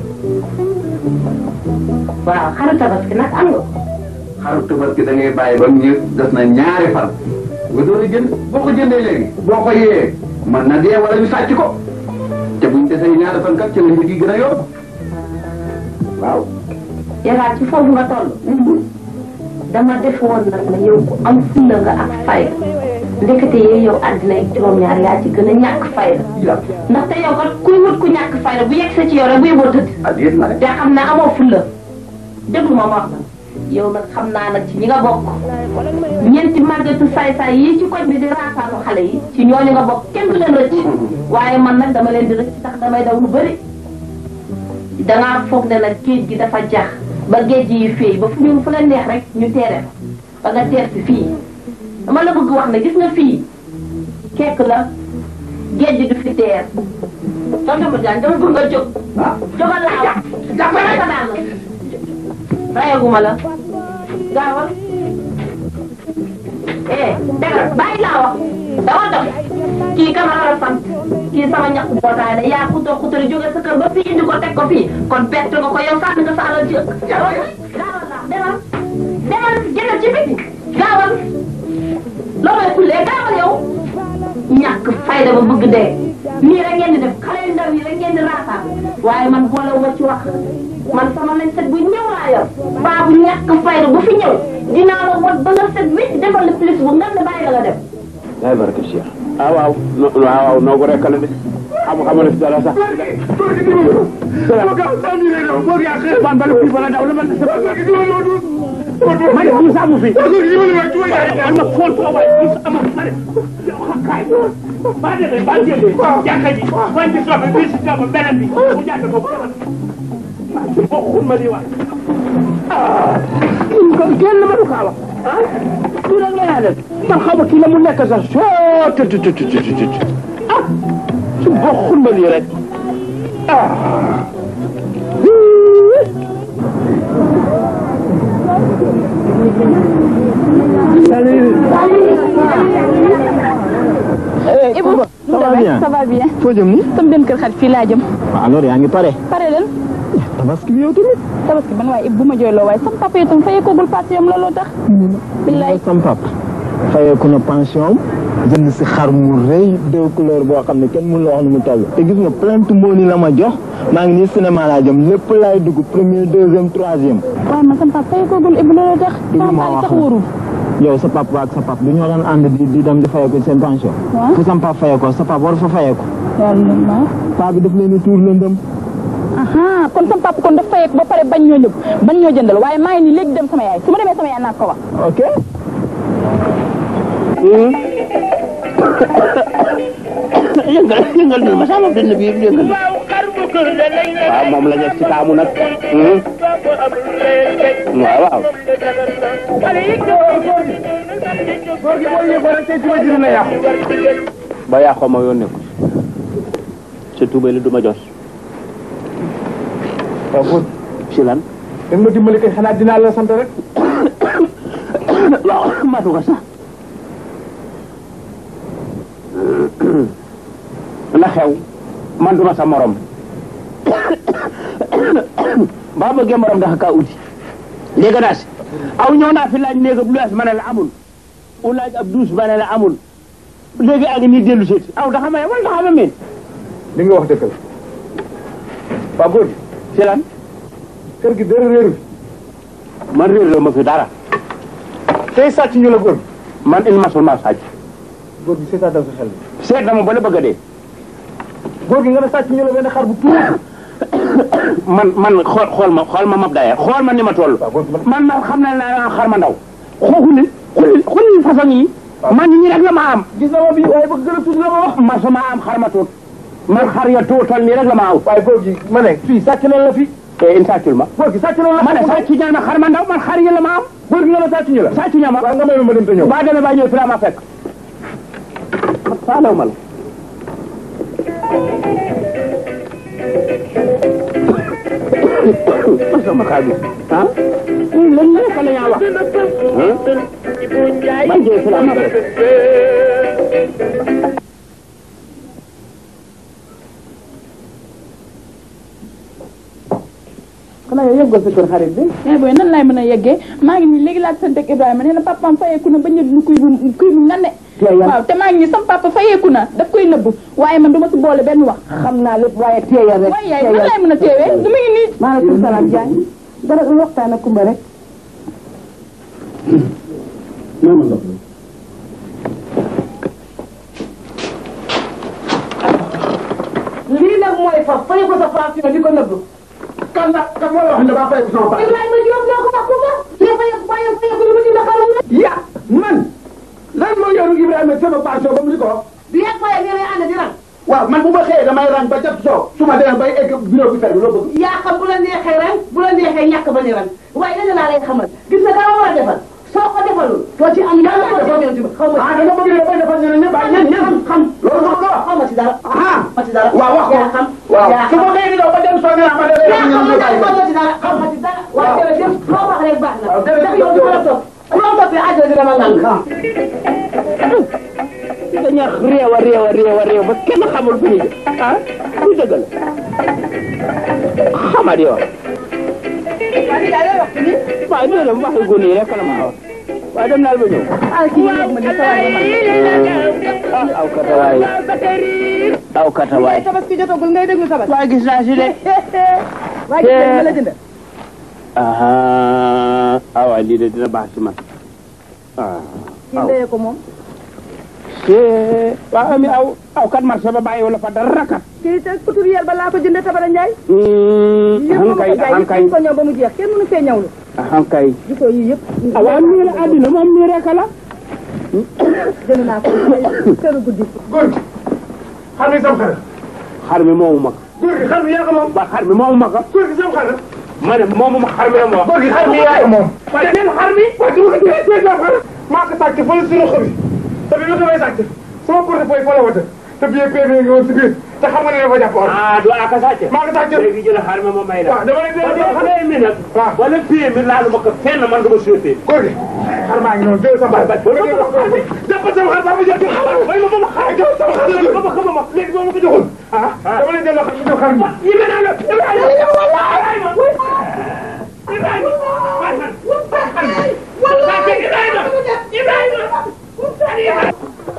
waaw xaru tabaski nag am nga ko xaru tabaski da ngay bàyyi ba mu ñëw des na ñaari fan nga doon jënd boo ko jëndee léegi boo ko yee man na dee wala ñu sàcc ko te buñ desee ñaari fan kat ci la njëg yi gën a yomb waaw yàlla ci foofu nga toll dama def woon nag ne yow ku am fulla nga ak fayda ndekete yee yow àddina ak juróom-ñaar yaa ci gën a ñàkk fayda ndaxte yow kat kuy wut ku ñàkk fayda bu yegg sa ci yow rek bu yeboo tëdd te xam ne amoo fulla déglu ma ma wax la yow nag xam naa nag ci ñi nga bokk ñeenti màggatu saay-saay yii ci koñ bi di raasaatu xale yi ci ñooñu nga bokk kenn du leen rëcc waaye man nag dama leen di rëcc tax damay daw lu bëri dangaa foog ne nag géej gi dafa jax ba géej yi fii ba fu ñu fu leen neex rek ñu teere fa ba nga teer si fii dama la bëgg wax ne gis nga fii kekk la géej gi du fi teer tontu ma jaan dama bëgg nga jóg jógal laa wax jàppale sa daal rayaguma la gaawal eh dégg bàyyi laa wax dama dox kii kamara la sant kii sama ñàkk mbootaay la yaa xutoo xutali jóge sa kër ba fii indi ko teg ko fii kon bett nga ko yow sànni nga sa alal ci gaawal la demal demal jëndal ci biti gaawal loo may kullee gaawal yow ñàkk fayda ba bëgg dee nii rek ngeen di def xale yu ndaw yi rek ngeen di raasaat waaye man boolewu ma ci wax man sama lañ set bu ñëw laa yor baa bu ñàkk fayda bu fi ñëw dinaa la wot ba nga set wécc defal la plus bu ngan ne bàyyi la nga dem yaay barke Cheikh ah waaw no waaw waaw noo ko rekkal de xam xam na si dara sax man bala fii bala daw la man ma ne bu sàmm fi man ma fool ko waay bu sàmm ma ne kay ba de ba jëlee jàkka ji wan ci sobe bi si sobe beneen bi mu jàkka ko ko xul ma di waay ko kenn ma du kaa wax ah du rek la yaa def man xaw ma kii la mu nekk sax soo të të të të të ah su bokkul ma lii rek ah Ibou ça va bien ça va bien foo jëm ni sama benn kër xarit fii laa jëm waaw alors yaa ngi pare pare leen tabaski bi yow tamit tabaski man waaye Ibou bu ma jooyloo waaye sama papa itam fayeekoogul pass yam looloo tax billaay sam pap fayeeku na pension jënd si xar mu rëy deux couleurs boo xam ne kenn mënu la wax nu mu toll te gis nga plainte moo ni la ma jox maa ngi nii cinéma laa jëm lépp laay dugg premier deuxième troisième waaye man sama papa fayeekoogul Ibou looloo tax sama ma xaalis wax sax wóorul yow sa papa ak sa papa du ñoo daan ànd di di dem di fayeeku seen pension waaw fu sam papa fayeekoo sa papa war fa fayeeku yàlla na paa bi daf leen di tuur lëndëm aha kon sama papa kon daf fayeeku ba pare bañ ñoo ñëpp bañ ñoo jëndal waaye maa ngi nii léegi dem sama yaay su ma demee sama yaay naa ko wax ok yëngal yëngal ni ma sama benn bi yëngal waaw moom la ñu ci taamu nag waaw waaw ba yàqoo ma yoon nekku sa tuubay la du ma jos waaw kon ci lan dem ma dimbali kay xanaa dinaa la sant rek waaw matu ko sax na xew man duma sa morom ba bëggee morom daxa kaa uti léegi daas aw ñëw naa fi laaj néeg ab luwaas ma ne la amul u laaj ab douche ma ne la amul léegi ak ni dellu seeti aw daxa may wala daxa ma meen li nga wax dëgg la waa góor gi ci lan kër gi dara réeru man réer la ma fi dara tey sàcc ñu la góor gi man il masul ma sàcc góor gi seetaatal sa xel seet na ma ba la bëgg a dee góor gi nga ne sàcc ñu la benn xar bu tuuti man man xool xool ma xool ma mab daye xool ma ni ma toll man ma xam na naa xar ma ndaw xooxuli xuli xuli façon yi man ñi rek la ma am gis na ma bi waaye bëgg gën a tuuti la ma wax ma sama am xar ma tuut man xar ya tuutal nii rek la ma aw waaye góor gi ma ne fii sàcc nañ la fi e in sàccul ma góor gi sàcc nañ la ma ne sàcc ñaa ma xar ma ndaw man xar ya la ma am góor gi nga ne sàcc ñu la sàcc ñaa ma waaw nga may ma dem te ñëw ba demee ba ñëw fi la ma fekk faalew ma la sama xaalis ah lan nekk la ñaa wax ah man jee salaam xanaa yow yëggal sa kër xarit bi. mais booy nan laay mën a yeggee maa ngi nii léegi laa sant ak Ibrahima nee na papaam fayeeku na ba ñu lu kuy bu kuy bu ngande. waaw te maa ngi nii sama papa fayeeku na daf koy nëbbu waaye man du ma si boole benn wax. xam naa lépp waaye teeyal rek. waaye yaay nan laay mën a teewee du ma ngi nii. maaleykum salaam Diagne. dara du waxtaan ak Kumba rek. lii nag mooy fa fay ko sa pension di ko nëbb. kan la kan moo la wax ne daa fay ko sama papa. Ibrahima Diop ñoo ko wax Kumba. yow fay fay fay ko lu mu dina xarum na. ya man lan moo yoru Ibrahima sama pension ba mu di ko wax. bi yegg fay ngeen ànd di rang. waaw man bu ma xëyee damay rang ba jot soo su ma demee bay egg bureau bi fer bi loo bëgg. yaa xam bu la neexee ren bu la neexee ñàkk ba ni ren waaye leneen laa lay xamal gis nga dara war a defal soo ko defalul doo ci am yàlla ko defal xaw ma ah da nga bëgg ne dafay defal ñeneen ñëpp ah ñenn ñenn xam xam loolu nga ko wax. xaw ma ci dara ah ma ci dara waaw wax ko yaa xam waaw yaa su xam ma xëyee di daw ba dem soo nee ma demee yaa xam ñeneen ñëpp ma bàyyi ma ci dara xaw ma ci dara waaye jërëjëf loo wax rek baax na waaw jërëjëf ndax yow du ma la topp ku la toppee àjjana dina ma nang dañu réew a réew a réew a réew ba kenn xamul fu ñu jëm ah lu dëgg la xamat yow waaw ñoo dem waxi gune yi rek la ma wax waaye dem naal ba ñëw ah aw katawaay aw katawaay tabaski jotagul ngay déglu tabaski. waaye gis naa si de waaye gis nga li ma la jënd. ah ah waaye lii de dina baax ci man ah kii ndeyee ko moom. c'est waaw ami aw aw kat marché ba bàyyi wala fa dara kat kii te couturière ba laa ko jëndee Tabara Ndiaye. yëpp xam ma kay ko jaay xam yëpp kay ñu ko ñëw ba mu jeex kenn mënu fee ñëwlu. xam kay gisoo yii yëpp. ah waaw nii la àddina moom nii rek la jënd naa ko këru guddi. góor gi xam nga sam xar xar mi moomu mag góor gi xar mi yaa ko moom ba xar mi moomu mag góor gi sam xar ma ne moomu ma xar mi la ma wax góor gi xar mi yaa ko moom waaye seen xar mi waaye su ma ko jëlee seen sam xar maa ko sàcc fële si roxo bi te bi ma ko may sàcc sama portefeuille fa la wata te billet PV nga woon si biir te xam nga ne dafa jàpp or ah du aka sàcc maa ko sàcc léegi jël xar mi ma may la waaw dama lay ba delloo xamee mi nag waaw wala pied mi laalu ma ko fenn man du ma souhaité góor gi xar maa ngi noonu jël sa baat jàppal sama xar ba ma jël may ma ba ma xar jël sama xar ba ma xama ma léegi boo ma ko joxul ah dama lay delloo xar mi jox xar mi yi mel naa la Ibrahima Ibrahima Ibrahima Ibrahima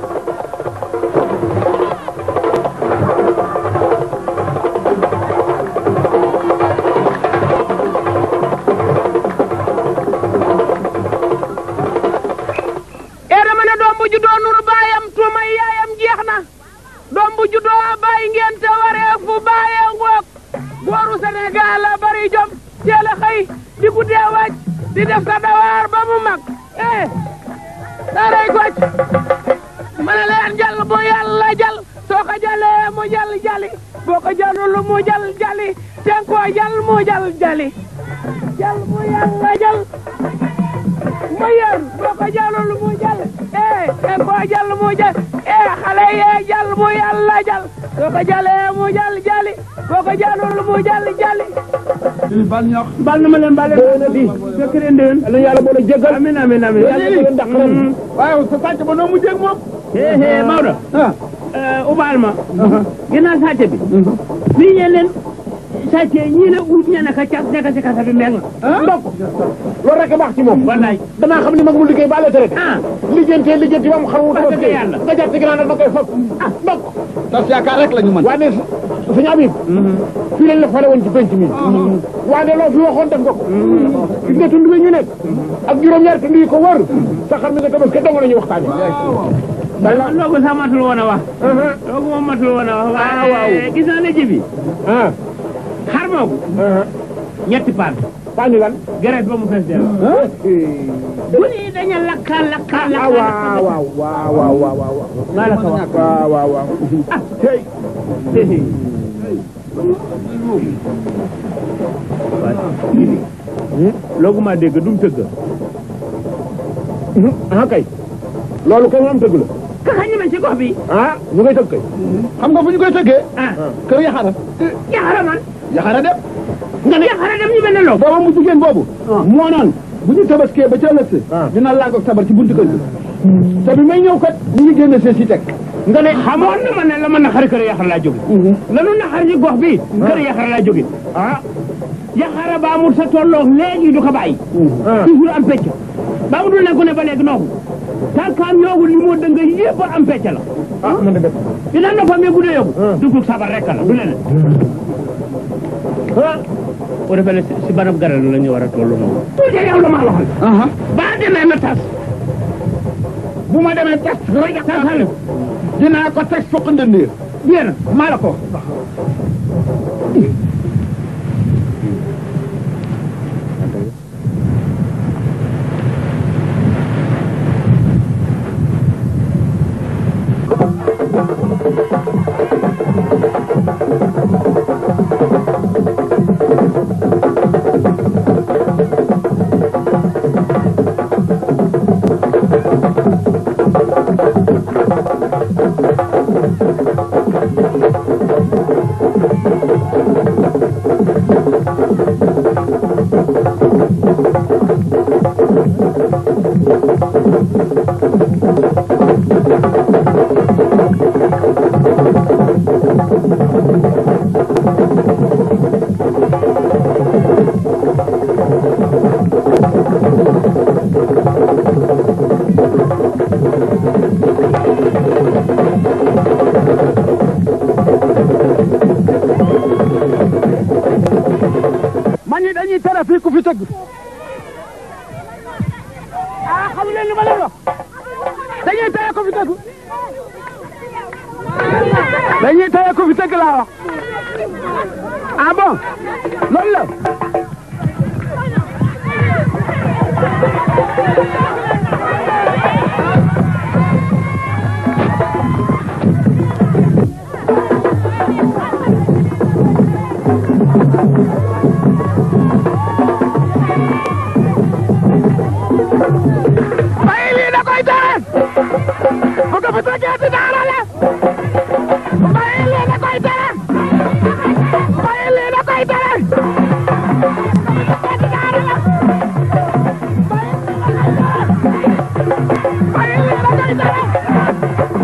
ee dama ne doom bu juddoo nuru baayam tuumay yaayam jeex na doom bu juddoo bàyyi ngeen te waree fu bàyyee ngoog góoru Sénégal la bari jom teel a xëy di guddee wàcc di def sa dawaar ba mu mag eh daaray goj ma ne leen jàll bu yàlla jàll soo ko jàllee mu jàll jàlli boo ko jàllul mu jàll jàlli ten koo jàll mu jàll jàlli jàll bu yàlla jàll mu yar boo ko jàllul mu jàll eh ten koo jàll mu jàll eh xale yee jàll mu yàlla jàll soo ko jàllee mu jàll jàlli boo ko jàllul mu jàll jàlli bal ñox bal na ma leen bal leen di fekk leen déwén la yàlla boole jégal amin amin amin yàlla ko leen dàq ren waaw sa sàcc ba noo mu jéeg moom hee hee Maodo ubaal ma ginnaaw sàcc bi bii ñeen leen sàcce ñii la ut ña naka cas nekk si kasa bi mbeng ndok loolu rek a baax ci moom wallaay damaa xam ni mag mu liggéey ba la traité ah lijjantee lijjanti ba mu xam mu Wax dëgg yàlla. nga jàpp ci ginnaaw nag da koy fab ah ndok tas yaakaar rek la ñu mën waaye suñu Habib fii lañ la fale woon ci penc mi waaye loo fi waxoon def nga ko gis nga tund bi ñu nekk ak juróom-ñaar tund yi ko wër sa xam ni nga tabaski dong la ñuy waxtaane loogu sax matul woon a wax loogu moom matul woon a wax waaye gis naa ne ji bi ah xar moogu ñetti paan paan lan geret ba mu fees del bu nii dañu lakka lakka ah lakka waaw waaw waaw waaw waaw waaw waaw maa la ko wax waaw waaw waaw ah tey loogu maa dégg dum tëgg ah kay loolu kay moom dëgg la ka ñeme ci gox bi ah ñu koy tëgg kay xam nga fu ñu koy tëggee ah kër yaxara yaxara man yaxara dem nga ne yaxara dem ñu mel ne loo booba mu jigéen boobu moo naan bu ñu tabaskee ba ca ëllëg dina lànk ak sabar ci buntu kër gi te bi may ñëw kat ñu ngi génne see si teg nga ne xamoon na ma ne la ma naxari kër yaxara laa jóge lanu naxari ci gox bi kër yaxara laa jóge ah yaxara ba amul sa tolloog léegi du ko bàyyi toujours am pecc ba mu dul nekku ne ba léegi nooxu tànkaam yoogu li moo dënga yëpp am pecc la ah man de def dina noppam yi guddee yóbbu dugub sabar rek la du leneen ah boo defee ne si banab garal la ñu war a toll noonu tuuti yow la maa waxal ba demee na tas bu ma demee tas rek tasal dinaa ko teg fokk ndëndiir bien maa la ko man ñi dañuy tere fii ku fi tëgg ah xamu leen li ma leen wax dañuy tere ku fi tëgg dañuy tere ku fi tëgg laa wax ah bon loolu la bàyyi lii da koy tere bu ko fi tëggee ci daara la bàyyi lii da koy tere bàyyi lii da koy tere bàyyi lii da koy tere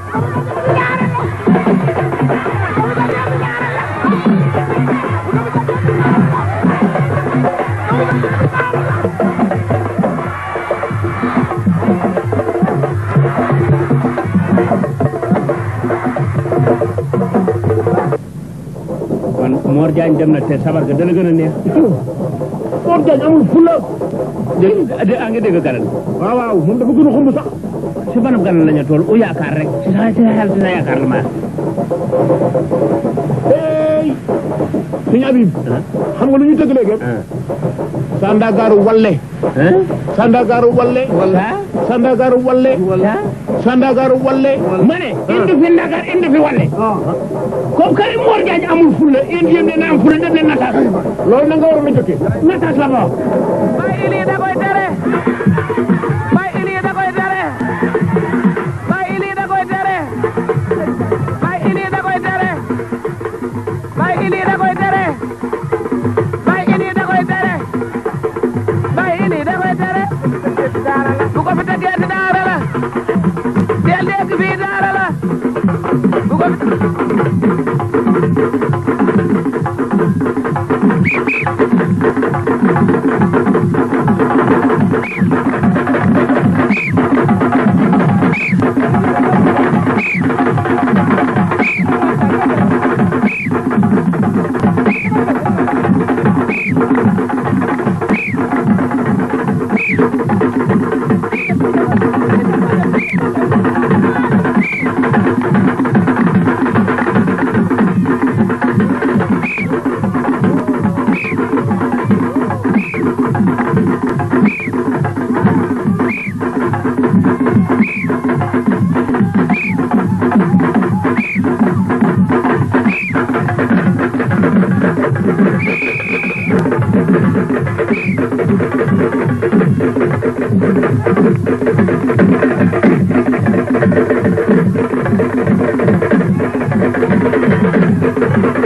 kon Mor Diagne dem na te sabar ga dana gën a neex Mor Diagne amul fula dégg a ngi dégg garan waaw waaw moom dafa gën a xumb sax si banab garan lañu tool u yaakaar rek si sa si xel si sa yaakaar la ma hey sëñ Habib xam nga lu ñuy tëgg léegi sandagaaru walle sandagaaru walle sandagaaru walle sandagaaru walle ma ne indi fi ndagar indi fi walle comme que Mor Diagne amul fulla indi yéen dina am fulla dem leen nataas loolu na nga waroon a jëkkee nataas la ma wax bàyyi lii da koy tere bàyyi lii da koy tere bàyyi lii da koy tere bàyyi lii da koy tere bàyyi lii da koy tere bàyyi lii da koy tere bàyyi lii da koy tere bu ko fi tegee ci daara la del dégg fii daara la bu ko fi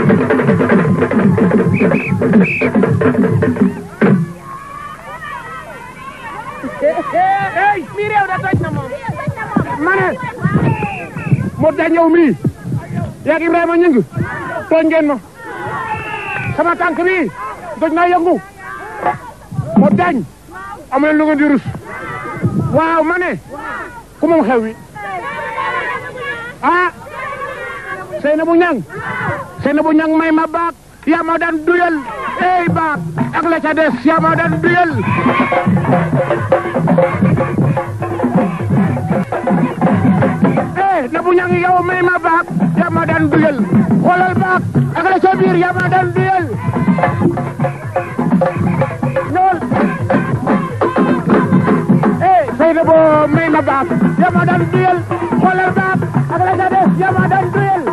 hey mii réew da toj na moom ma ne moo tax ñëw mii yaag Ibrahima ñëng tooñ ngeen ma sama tànk bii doj naa yëngu moo dañ amu leen lu ngeen di rus waaw ma ne ku moom xew wi ah Seynabou Niang Seynabou Niang may ma baak yaa ma daan duyal ey baak ak la ca des yaa ma daan duyal eh Nabou Niang yow may ma baak yaa ma daan duyal xoolal baak ak la ca biir yaa ma daan duyal ñool eh Seynabou may ma baak yaa ma daan duyal xoolal baak ak la ca des yaa ma daan duyal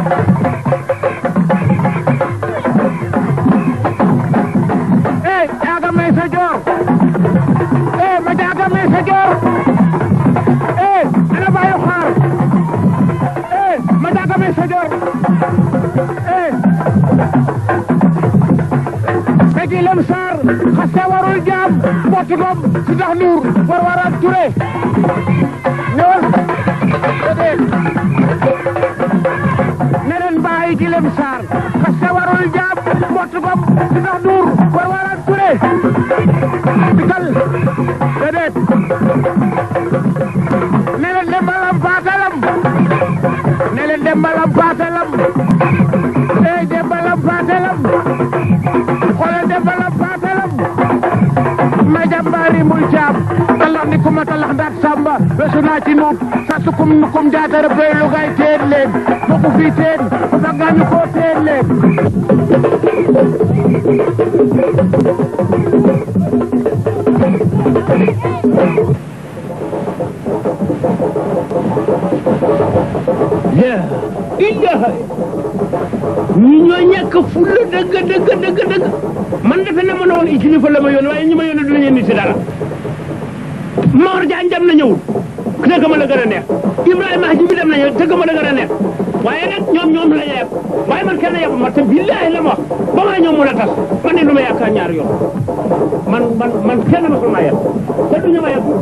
eh jaaga may sa joor eh ma jaaga may sa joor eh ana bayu xaar eh ma jaaga may sa joor eh Peggy Lem Sarr xase warul jaam booti gom si tax nuur war wara ture ñëwal déedéet ne leen bàyyi gi Lem Sarr xase warul jaam booti gom si tax nuur war wara ture dikal déedéet ne leen dembalam paatalam ne leen dembalam paatalam ey dembalam paatalam xoolal dembalam paatalam ma jàmbaari muy caam talax ni kuma talax ndaat samba wesu naa ci nuut sa sukum nukum jaatara pey lugay teen leen foku fi teen o baggañu ko teen leen yaa illaha ñi ñoo ñàkk fulla dëgg dëgg dëgg dëgg man defe na ma ne woon kilifa la ma yoon waaye ñi ma yoon du ñeen ni si dara Mor Jaañ dem na ñëwul dëgg ma la gën a neex Ibrahima Haji bi dem na ñëw dëgg ma la gën a neex waaye nag ñoom ñoom la yeeb waaye man kenn yebu ma te billaahi la ma wax ba maa ñëw mun a tas man ne du ma yaakaar ñaar yoon man man man kenn ma sama yeb te du ñu ma yeb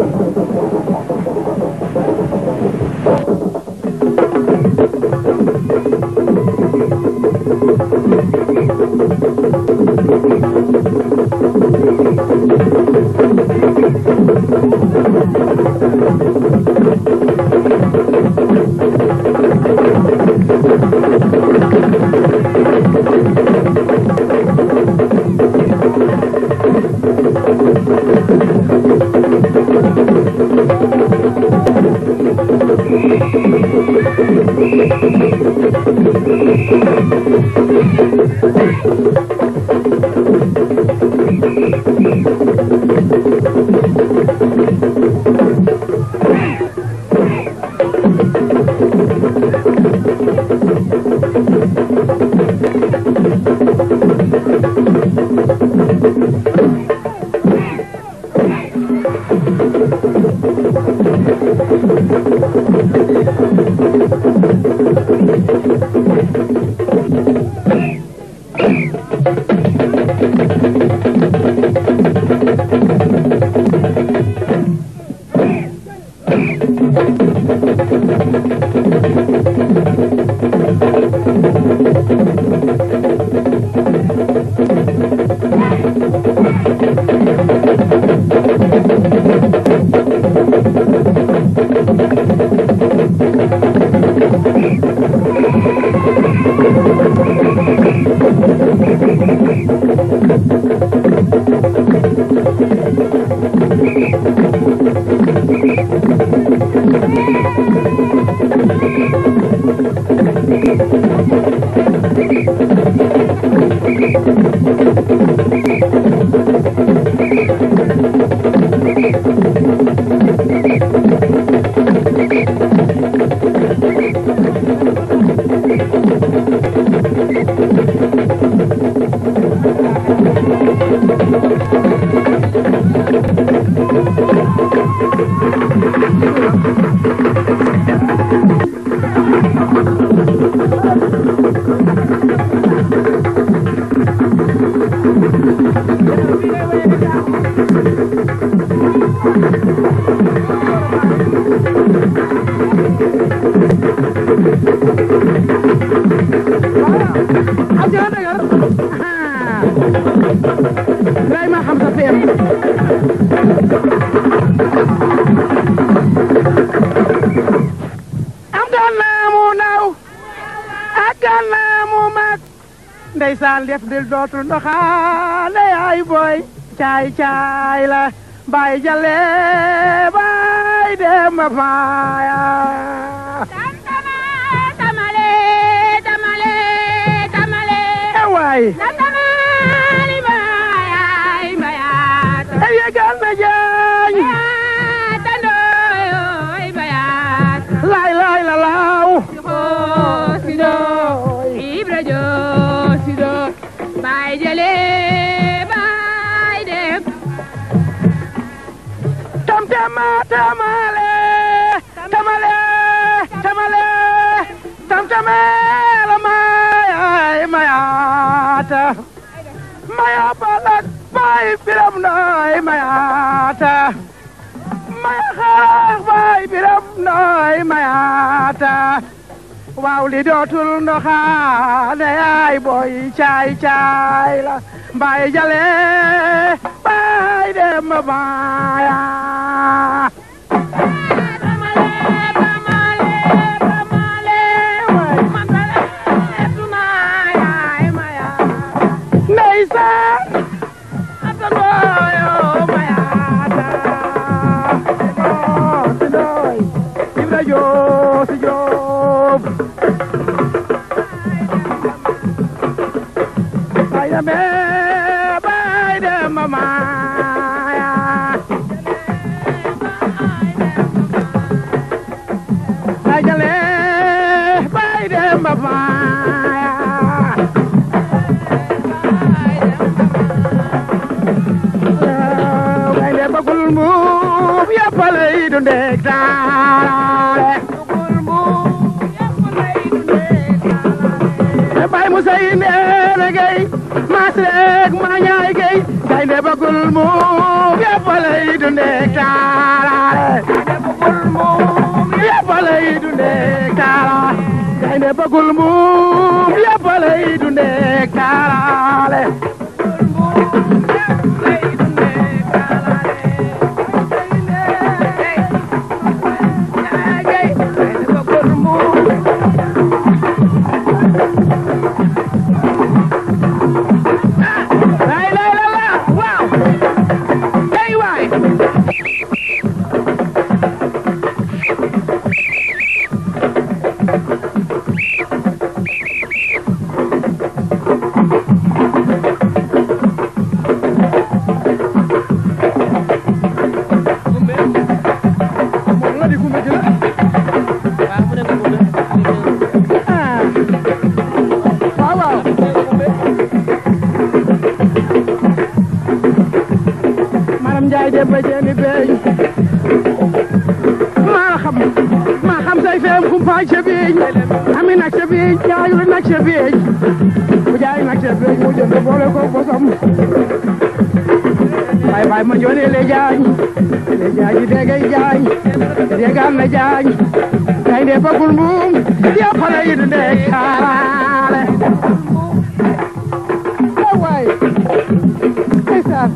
sagar lay ma xam sa feem am gànnaa mu ndaw ak gànnaa mu mag ndeysaan def dil dootul ndoxaale yaay booy caay caay la baay jale baay dem ba faaya tamale tamale tamale waay tamale bayay bayat ay yegal na jaañ tandoy bayat laay laay la laaw sido ibra jo sido bay jale bay dem tam tama tamale tamale tamale tam tamale mayay mayata maya balak bay biram noy mayata maya xaax bay biram noy mayata waaw li dootul ndoxaane yaay boy caay caay la mbay jale bay dem baaya ndeysaan atandooyo mayaata si doy ibra joo si joob bay deme bay dem maaya bay jale bay dem maaya gaynde bëggul mbuub yëpp lay dundee taale bay musa yi ndeene gay maas rek ma ñaay gay gaynde bëggul mbuub yëpp lay dundee taale yëpp lay dundee taale gaynde bëggul mbuub yëpp lay dundee taale lay lay la la waaw hey waay waaw waaw maram Njaay de ba jeeni beey maa xam maa xam say feem kumpaay ca biiñ ami nag ca biiñ jaayul nag ca biiñ bu jaay nag ca biiñ mu jënd boole ko bosam bay bay ma joone le jaañ le jaañi degay jaañ degaan na jaañ gaynde bagul mbuum yàppale yi du ndee kaaraale waay ndeysaan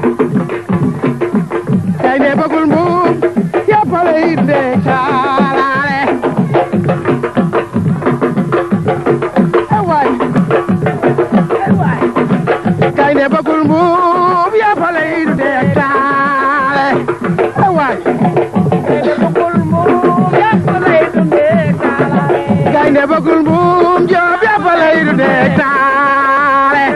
gaynde bagul mbuum yàppale yi du ndee kaaraale waay waay gaynde bagul mbuum yàppale yi du ndee kaaraale waay gaynde bagul mbuum joob yàppale yi du ndee taale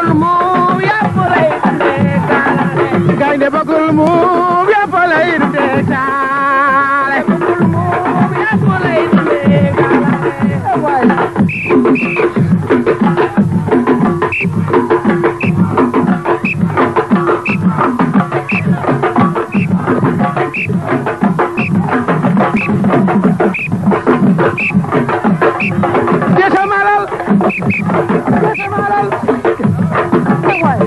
gaynde bagul mbuum yàppale yi du ndee taale waay Desa malal desa malal waay